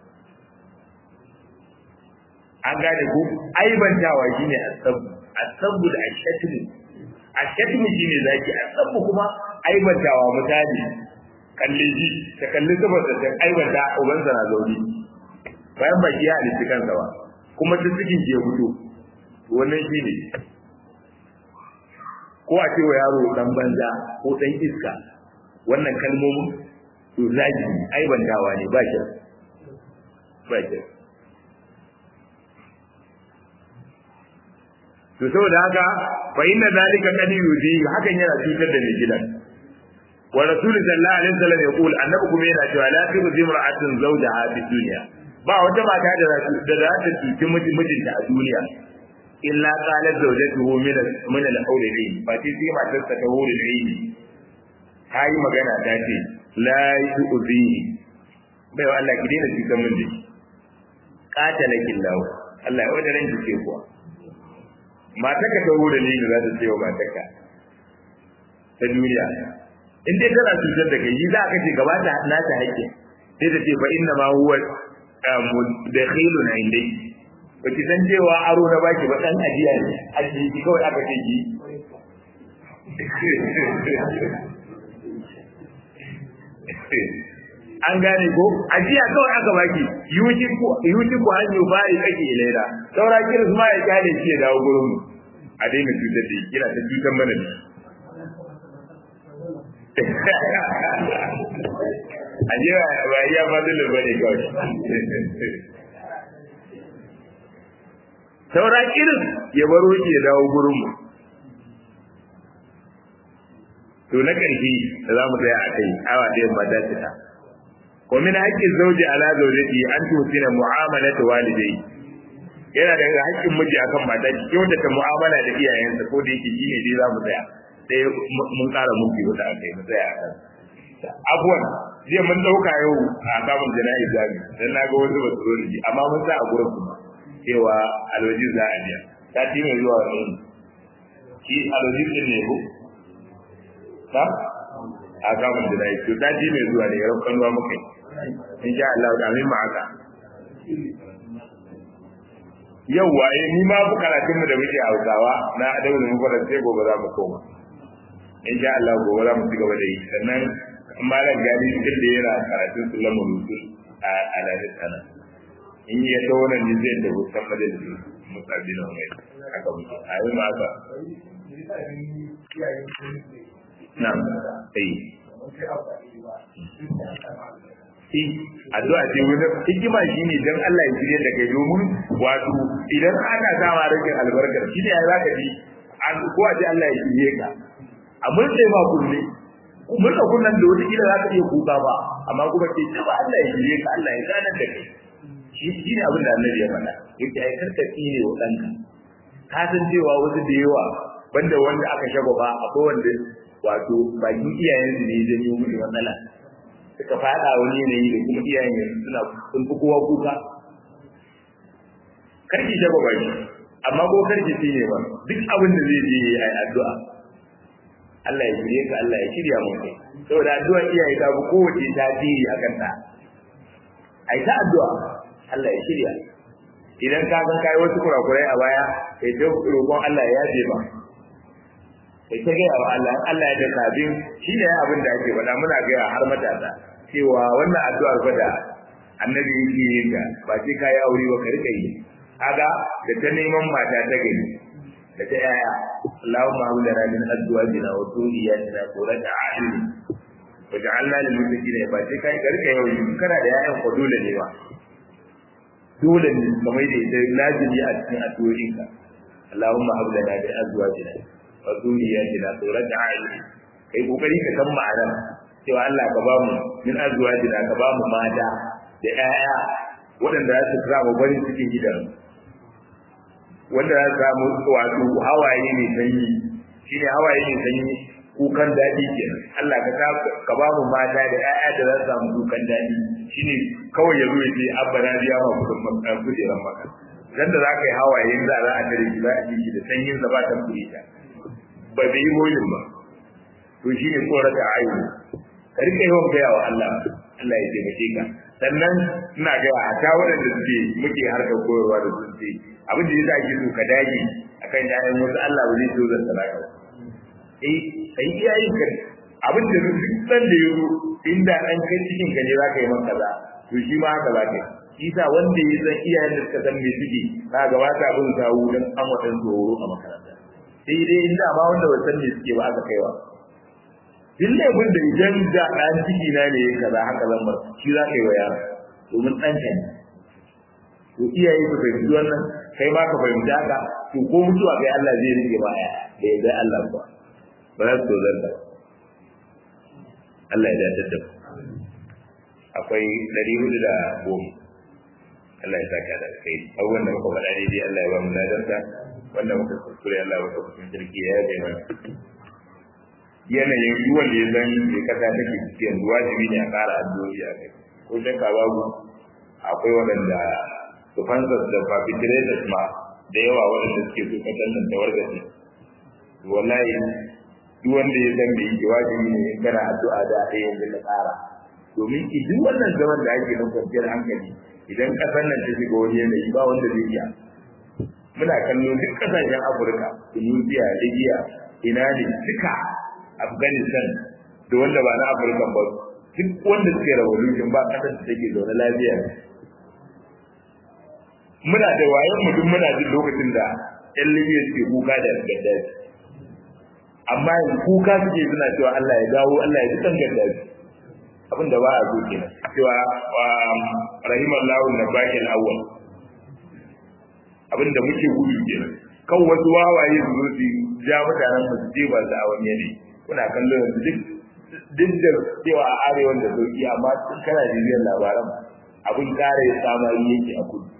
an gane ko aibantawa shine asabu asabu da ashatmu ashatmu shine zaki asabu kuma aibantawa misali kalle ji ta kalli saboda ta aibanta ubansa na zauni bayan baki ya halitta kansa ba kuma ta cikin ke fito wannan shine ko a cewa yaro dan banza ko dan iska wannan kalmomin to zagi aibantawa ne ba shi ba shi to saboda haka fa inna zalika kad yuzi hakan yana cutar da mai gidan wa rasul sallallahu alaihi wasallam ya kula annabi kuma yana cewa la tuzi imra'atun zawjaha fi dunya ba wata mata da da za ta cuci mijinta a duniya illa qalat zawjatuhu min min al-hawli ayn fa ti sai matar ta ta hawli ayn ta yi magana ta ce la yuzi bai wa Allah ki daina cutar min da qatalakin lahu Allah ya wada ran ki kuwa mataka ta da ni da za ta ce wa mataka ta duniya in dai tana cutar da kai za ka ce gaba ta na ta haƙƙi sai ta ce fa inna ma huwa dakhilun indai ba ki san cewa aro na baki ba dan ajiya ne ajiyi ki kawai aka ce ki an gane ko ajiya kawai aka baki yuti ku yuti ku an yubari kake ilaira saura kiris ma ya kyale shi ya dawo gurin mu a daina cutar da kira ta cutar mana ne ajiya ba iya fadilin ba ne kawai saura kiris ya baro shi ya dawo gurin mu to na ƙarshe da za mu tsaya a kai awa ɗayan ba ta cika wa min haqqi zawji ala zawjati an tusina mu'amalata walidayhi yana daga haƙƙin miji akan mata ki kyautata mu'amala da iyayensa ko da yake shine dai za mu tsaya sai mun ƙara mun biyu da akai mu tsaya akan abuwan jiya mun ɗauka yau a kamun jana'i zami dan na ga wasu basu zo da shi amma mun sa a gurin kuma cewa alwaji za a biya sati mai zuwa wani shi alwaji din ne ko ta a kamun jana'i to sati mai zuwa ne yaran kanuwa muka yi insha Allah da amin ma haka yauwa eh ni ma bu karatun mu da muke Hausawa na adabul mufarrad sai gobe za mu koma insha Allah gobe za mu ci gaba da yi sannan malam gani cikin da yana karatun sulamul rusul a alalin sana in ya ta wannan ne zai da hutan majalisi musabi na mai haka muke a yi ma haka na'am eh eh addu'a ce wani hikima shine dan Allah ya shirye da kai domin wato idan ana sama rikin albarkar shine ya zaka ji an ko a ce Allah ya shirye ka a mun sai ma kulle mun da kunnan da wata kila zaka iya kuka ba amma kuma ce ta ba Allah ya shirye ka Allah ya gane da kai shi shine abin da Annabi ya faɗa yake ai karka tsire wa danka ka san cewa wasu da yawa banda wanda aka shagwaba akwai wanda wato bakin iyayensu ne ya janyo musu matsala suka fada wani yanayi da kuma iyayen yanzu suna sun fi kowa kuka karki shaba ba shi amma ko karki shi ne ba duk abin da zai je yi addu'a Allah ya shirye ka Allah ya shirya mu kai saboda addu'a iyaye ta fi kowace tasiri a kanta ai ta addu'a Allah ya shirya idan ka san kai wasu kurakurai a baya kai ta roƙon Allah ya yaje ba kai ta gaya wa Allah Allah ya da sabin shi ne abin da ake faɗa muna gaya har matasa cewa wannan addu'ar fa da annabi yake yin ta ba sai kai aure ba ka rika yi kaga da ta neman mata ta gani da ta yaya Allahumma hab lana min azwajina wa dhurriyyatina qurrata a'yun waj'alna lil muttaqina ba sai kai ka rika yau kana da yayan ko dole ne ba dole ne kamar da ita lazimi a cikin addu'o'inka Allahumma hab lana min azwajina wa dhurriyyatina qurrata a'yun kai kokari ka san ma'anar cewa Allah ka ba mu min azwajina ka ba mu mata da ƴaƴa waɗanda za su samu farin cikin gidan wanda za su samu wato hawaye mai sanyi shine hawaye mai sanyi kukan daɗi kenan Allah ka ta ka ba mu mata da ƴaƴa da za su samu kukan daɗi shine kawai ya zo ya ce abba na biya ma kudin kujeran maka dan da za ka yi hawaye za a tare shi za a ji shi da sanyin sa ba ta kuri ta ba bai yi moyin ba to shine tsorata ayu ka rika yawan gaya wa Allah Allah ya taimake ka sannan ina gaya a ta waɗanda suke muke harkar koyarwa da sun ce abin da yasa ake so ka dage akan yayan wasu Allah ba zai so zan talaka ba eh kai iyayen ka abin da duk san da yazo inda an kai cikin ka ne zaka yi maka kaza to shi ma haka zaka yi shi sa wanda ya san iyayen da suka san me suke ka ga wata abin kawo dan an wadan tsoro a makaranta sai dai inda ba wanda ba san me suke ba aka kaiwa duk laifin da idan da ɗan ciki na ne kaza haka zan bar shi za ka yi wa yaro domin ɗan ka ne to iyaye su fahimci wannan kai ma ka fahimci haka to ko mutuwa kai Allah zai rike ba ya da ya dai Allah kuwa ba za su tozar da Allah ya dace da akwai ɗari hudu da goma Allah ya saka da kai abubuwan da muka faɗa daidai Allah ya ba mu ladanta wanda muka kuskure Allah ya ba mu jirgi ya yabe mana yanayin ruwan da ya zan da kasa take ciki yanzu wajibi ne a ƙara addu'o'i a kai ko shakka babu akwai waɗanda su fansas da perpetrators ma da yawa waɗanda suke so kasan nan da wargaje wallahi duk wanda ya san da yake wajibi ne in kana addu'a da a yanzu ka ƙara domin duk wannan zaman da ake na kwanciyar hankali idan ƙasar nan ta shiga wani yanayi ba wanda zai iya muna kallo duk ƙasashen afirka tunisia libya ina ne duka Afghanistan da wanda ba na Afirka ba duk wanda suke revolution ba kasar da take zaune lafiya muna da wayan mu duk muna jin lokacin da ƴan Libya suke kuka da Gaddafi amma yanzu kuka suke suna cewa Allah ya dawo Allah ya dukan Gaddafi abin da ba a so kenan cewa rahimallahu nabaki al-awwal abin da muke gudu kenan kan wasu wawaye su zo su ja mutanen mu su je ba su a wani yanayi kuna kallon yanzu duk duk da cewa a arewa da sauki amma tun kana bibiyar labaran abin ƙara ya samari yake a kudu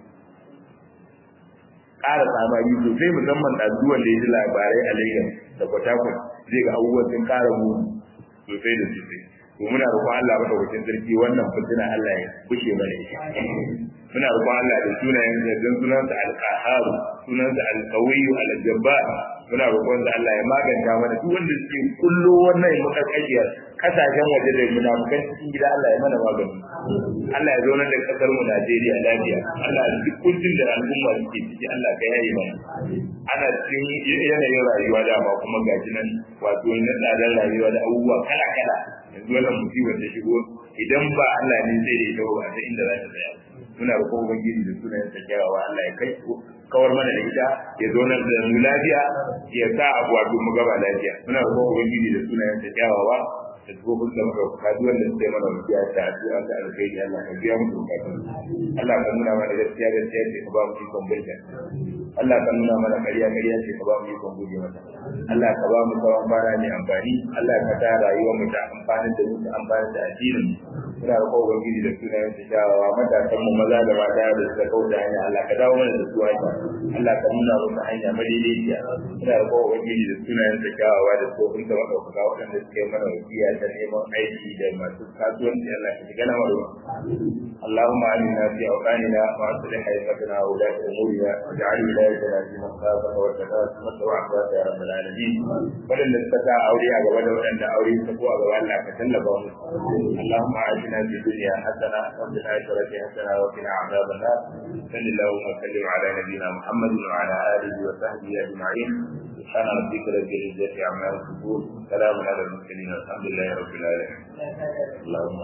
ƙara samari sosai musamman ɗazuwan da ya ji labarai a Lagos da Port Harcourt zai ga abubuwan sun ƙara muni sosai da sosai to muna roƙon Allah madaukakin sarki wannan fitina Allah ya bushe mana ita muna roƙon Allah da sunayen da dan sunansa al-qahhar sunansa al-qawiyyu al-jabbar muna roƙon da Allah ya maganta mana duk wanda suke kullo wannan mutakayyar kasashen waje da munafikan cikin gida Allah ya mana magani Allah ya zauna da kasar mu Najeriya lafiya Allah ya duk kuncin da al'umma suke ciki Allah ka yayi mana ana cikin yanayin rayuwa da ma kuma gaji nan wato na tsadar rayuwa da abubuwa kala kala yanzu wannan musibar da shigo idan ba Allah ne zai da ita ba ta inda za ta tsaya muna roƙon ubangiji da sunayen sa kyawawa Allah ya kai kawar mana da ita ya zo nan da mu lafiya ya sa abu wato mu gaba lafiya muna roƙon ubangiji da sunayen sa kyawawa da tsohon da muka kuka duk wanda suke mana wasiya ta addu'a ta alkhairi Allah ka biya musu bukatun Allah ka nuna mana gaskiya gaskiya ce ka ba mu ikon bulta Allah ka nuna mana ƙarya ƙarya ce ka ba mu ikon guje mata Allah ka ba mu tsawon bara mai amfani Allah ka ta rayuwar mu ta amfani da mu ta amfani da addinin muna roƙon ubangiji da sunayen su kyawawa matasan mu maza da mata da suka kauta hanya Allah ka dawo mana da su hanya Allah ka nuna musu hanya madaidaiciya muna roƙon ubangiji da sunayen su kyawawa da tsohon da madaukaka waɗanda suke mana wasiya ta neman aiki da masu kasuwanci Allah ka shiga na maro اللهم علمنا في أوطاننا وأصلح أئمتنا وولاة أمورنا واجعل ولايتنا في من خافك واتقاك واتبعك يا رب العالمين ولن نستطيع أولياء ولا أن أولياء تقوى وألا كتلبهم اللهم أعزنا في الدنيا حسنة وفي الآخرة حسنة وقنا عذاب النار صل اللهم وسلم على نبينا محمد وعلى آله وصحبه أجمعين سبحان ربك رب العزة عما يصفون سلام على المرسلين الحمد لله رب العالمين اللهم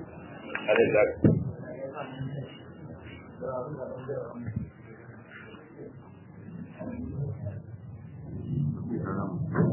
هذا ذاك Thank you.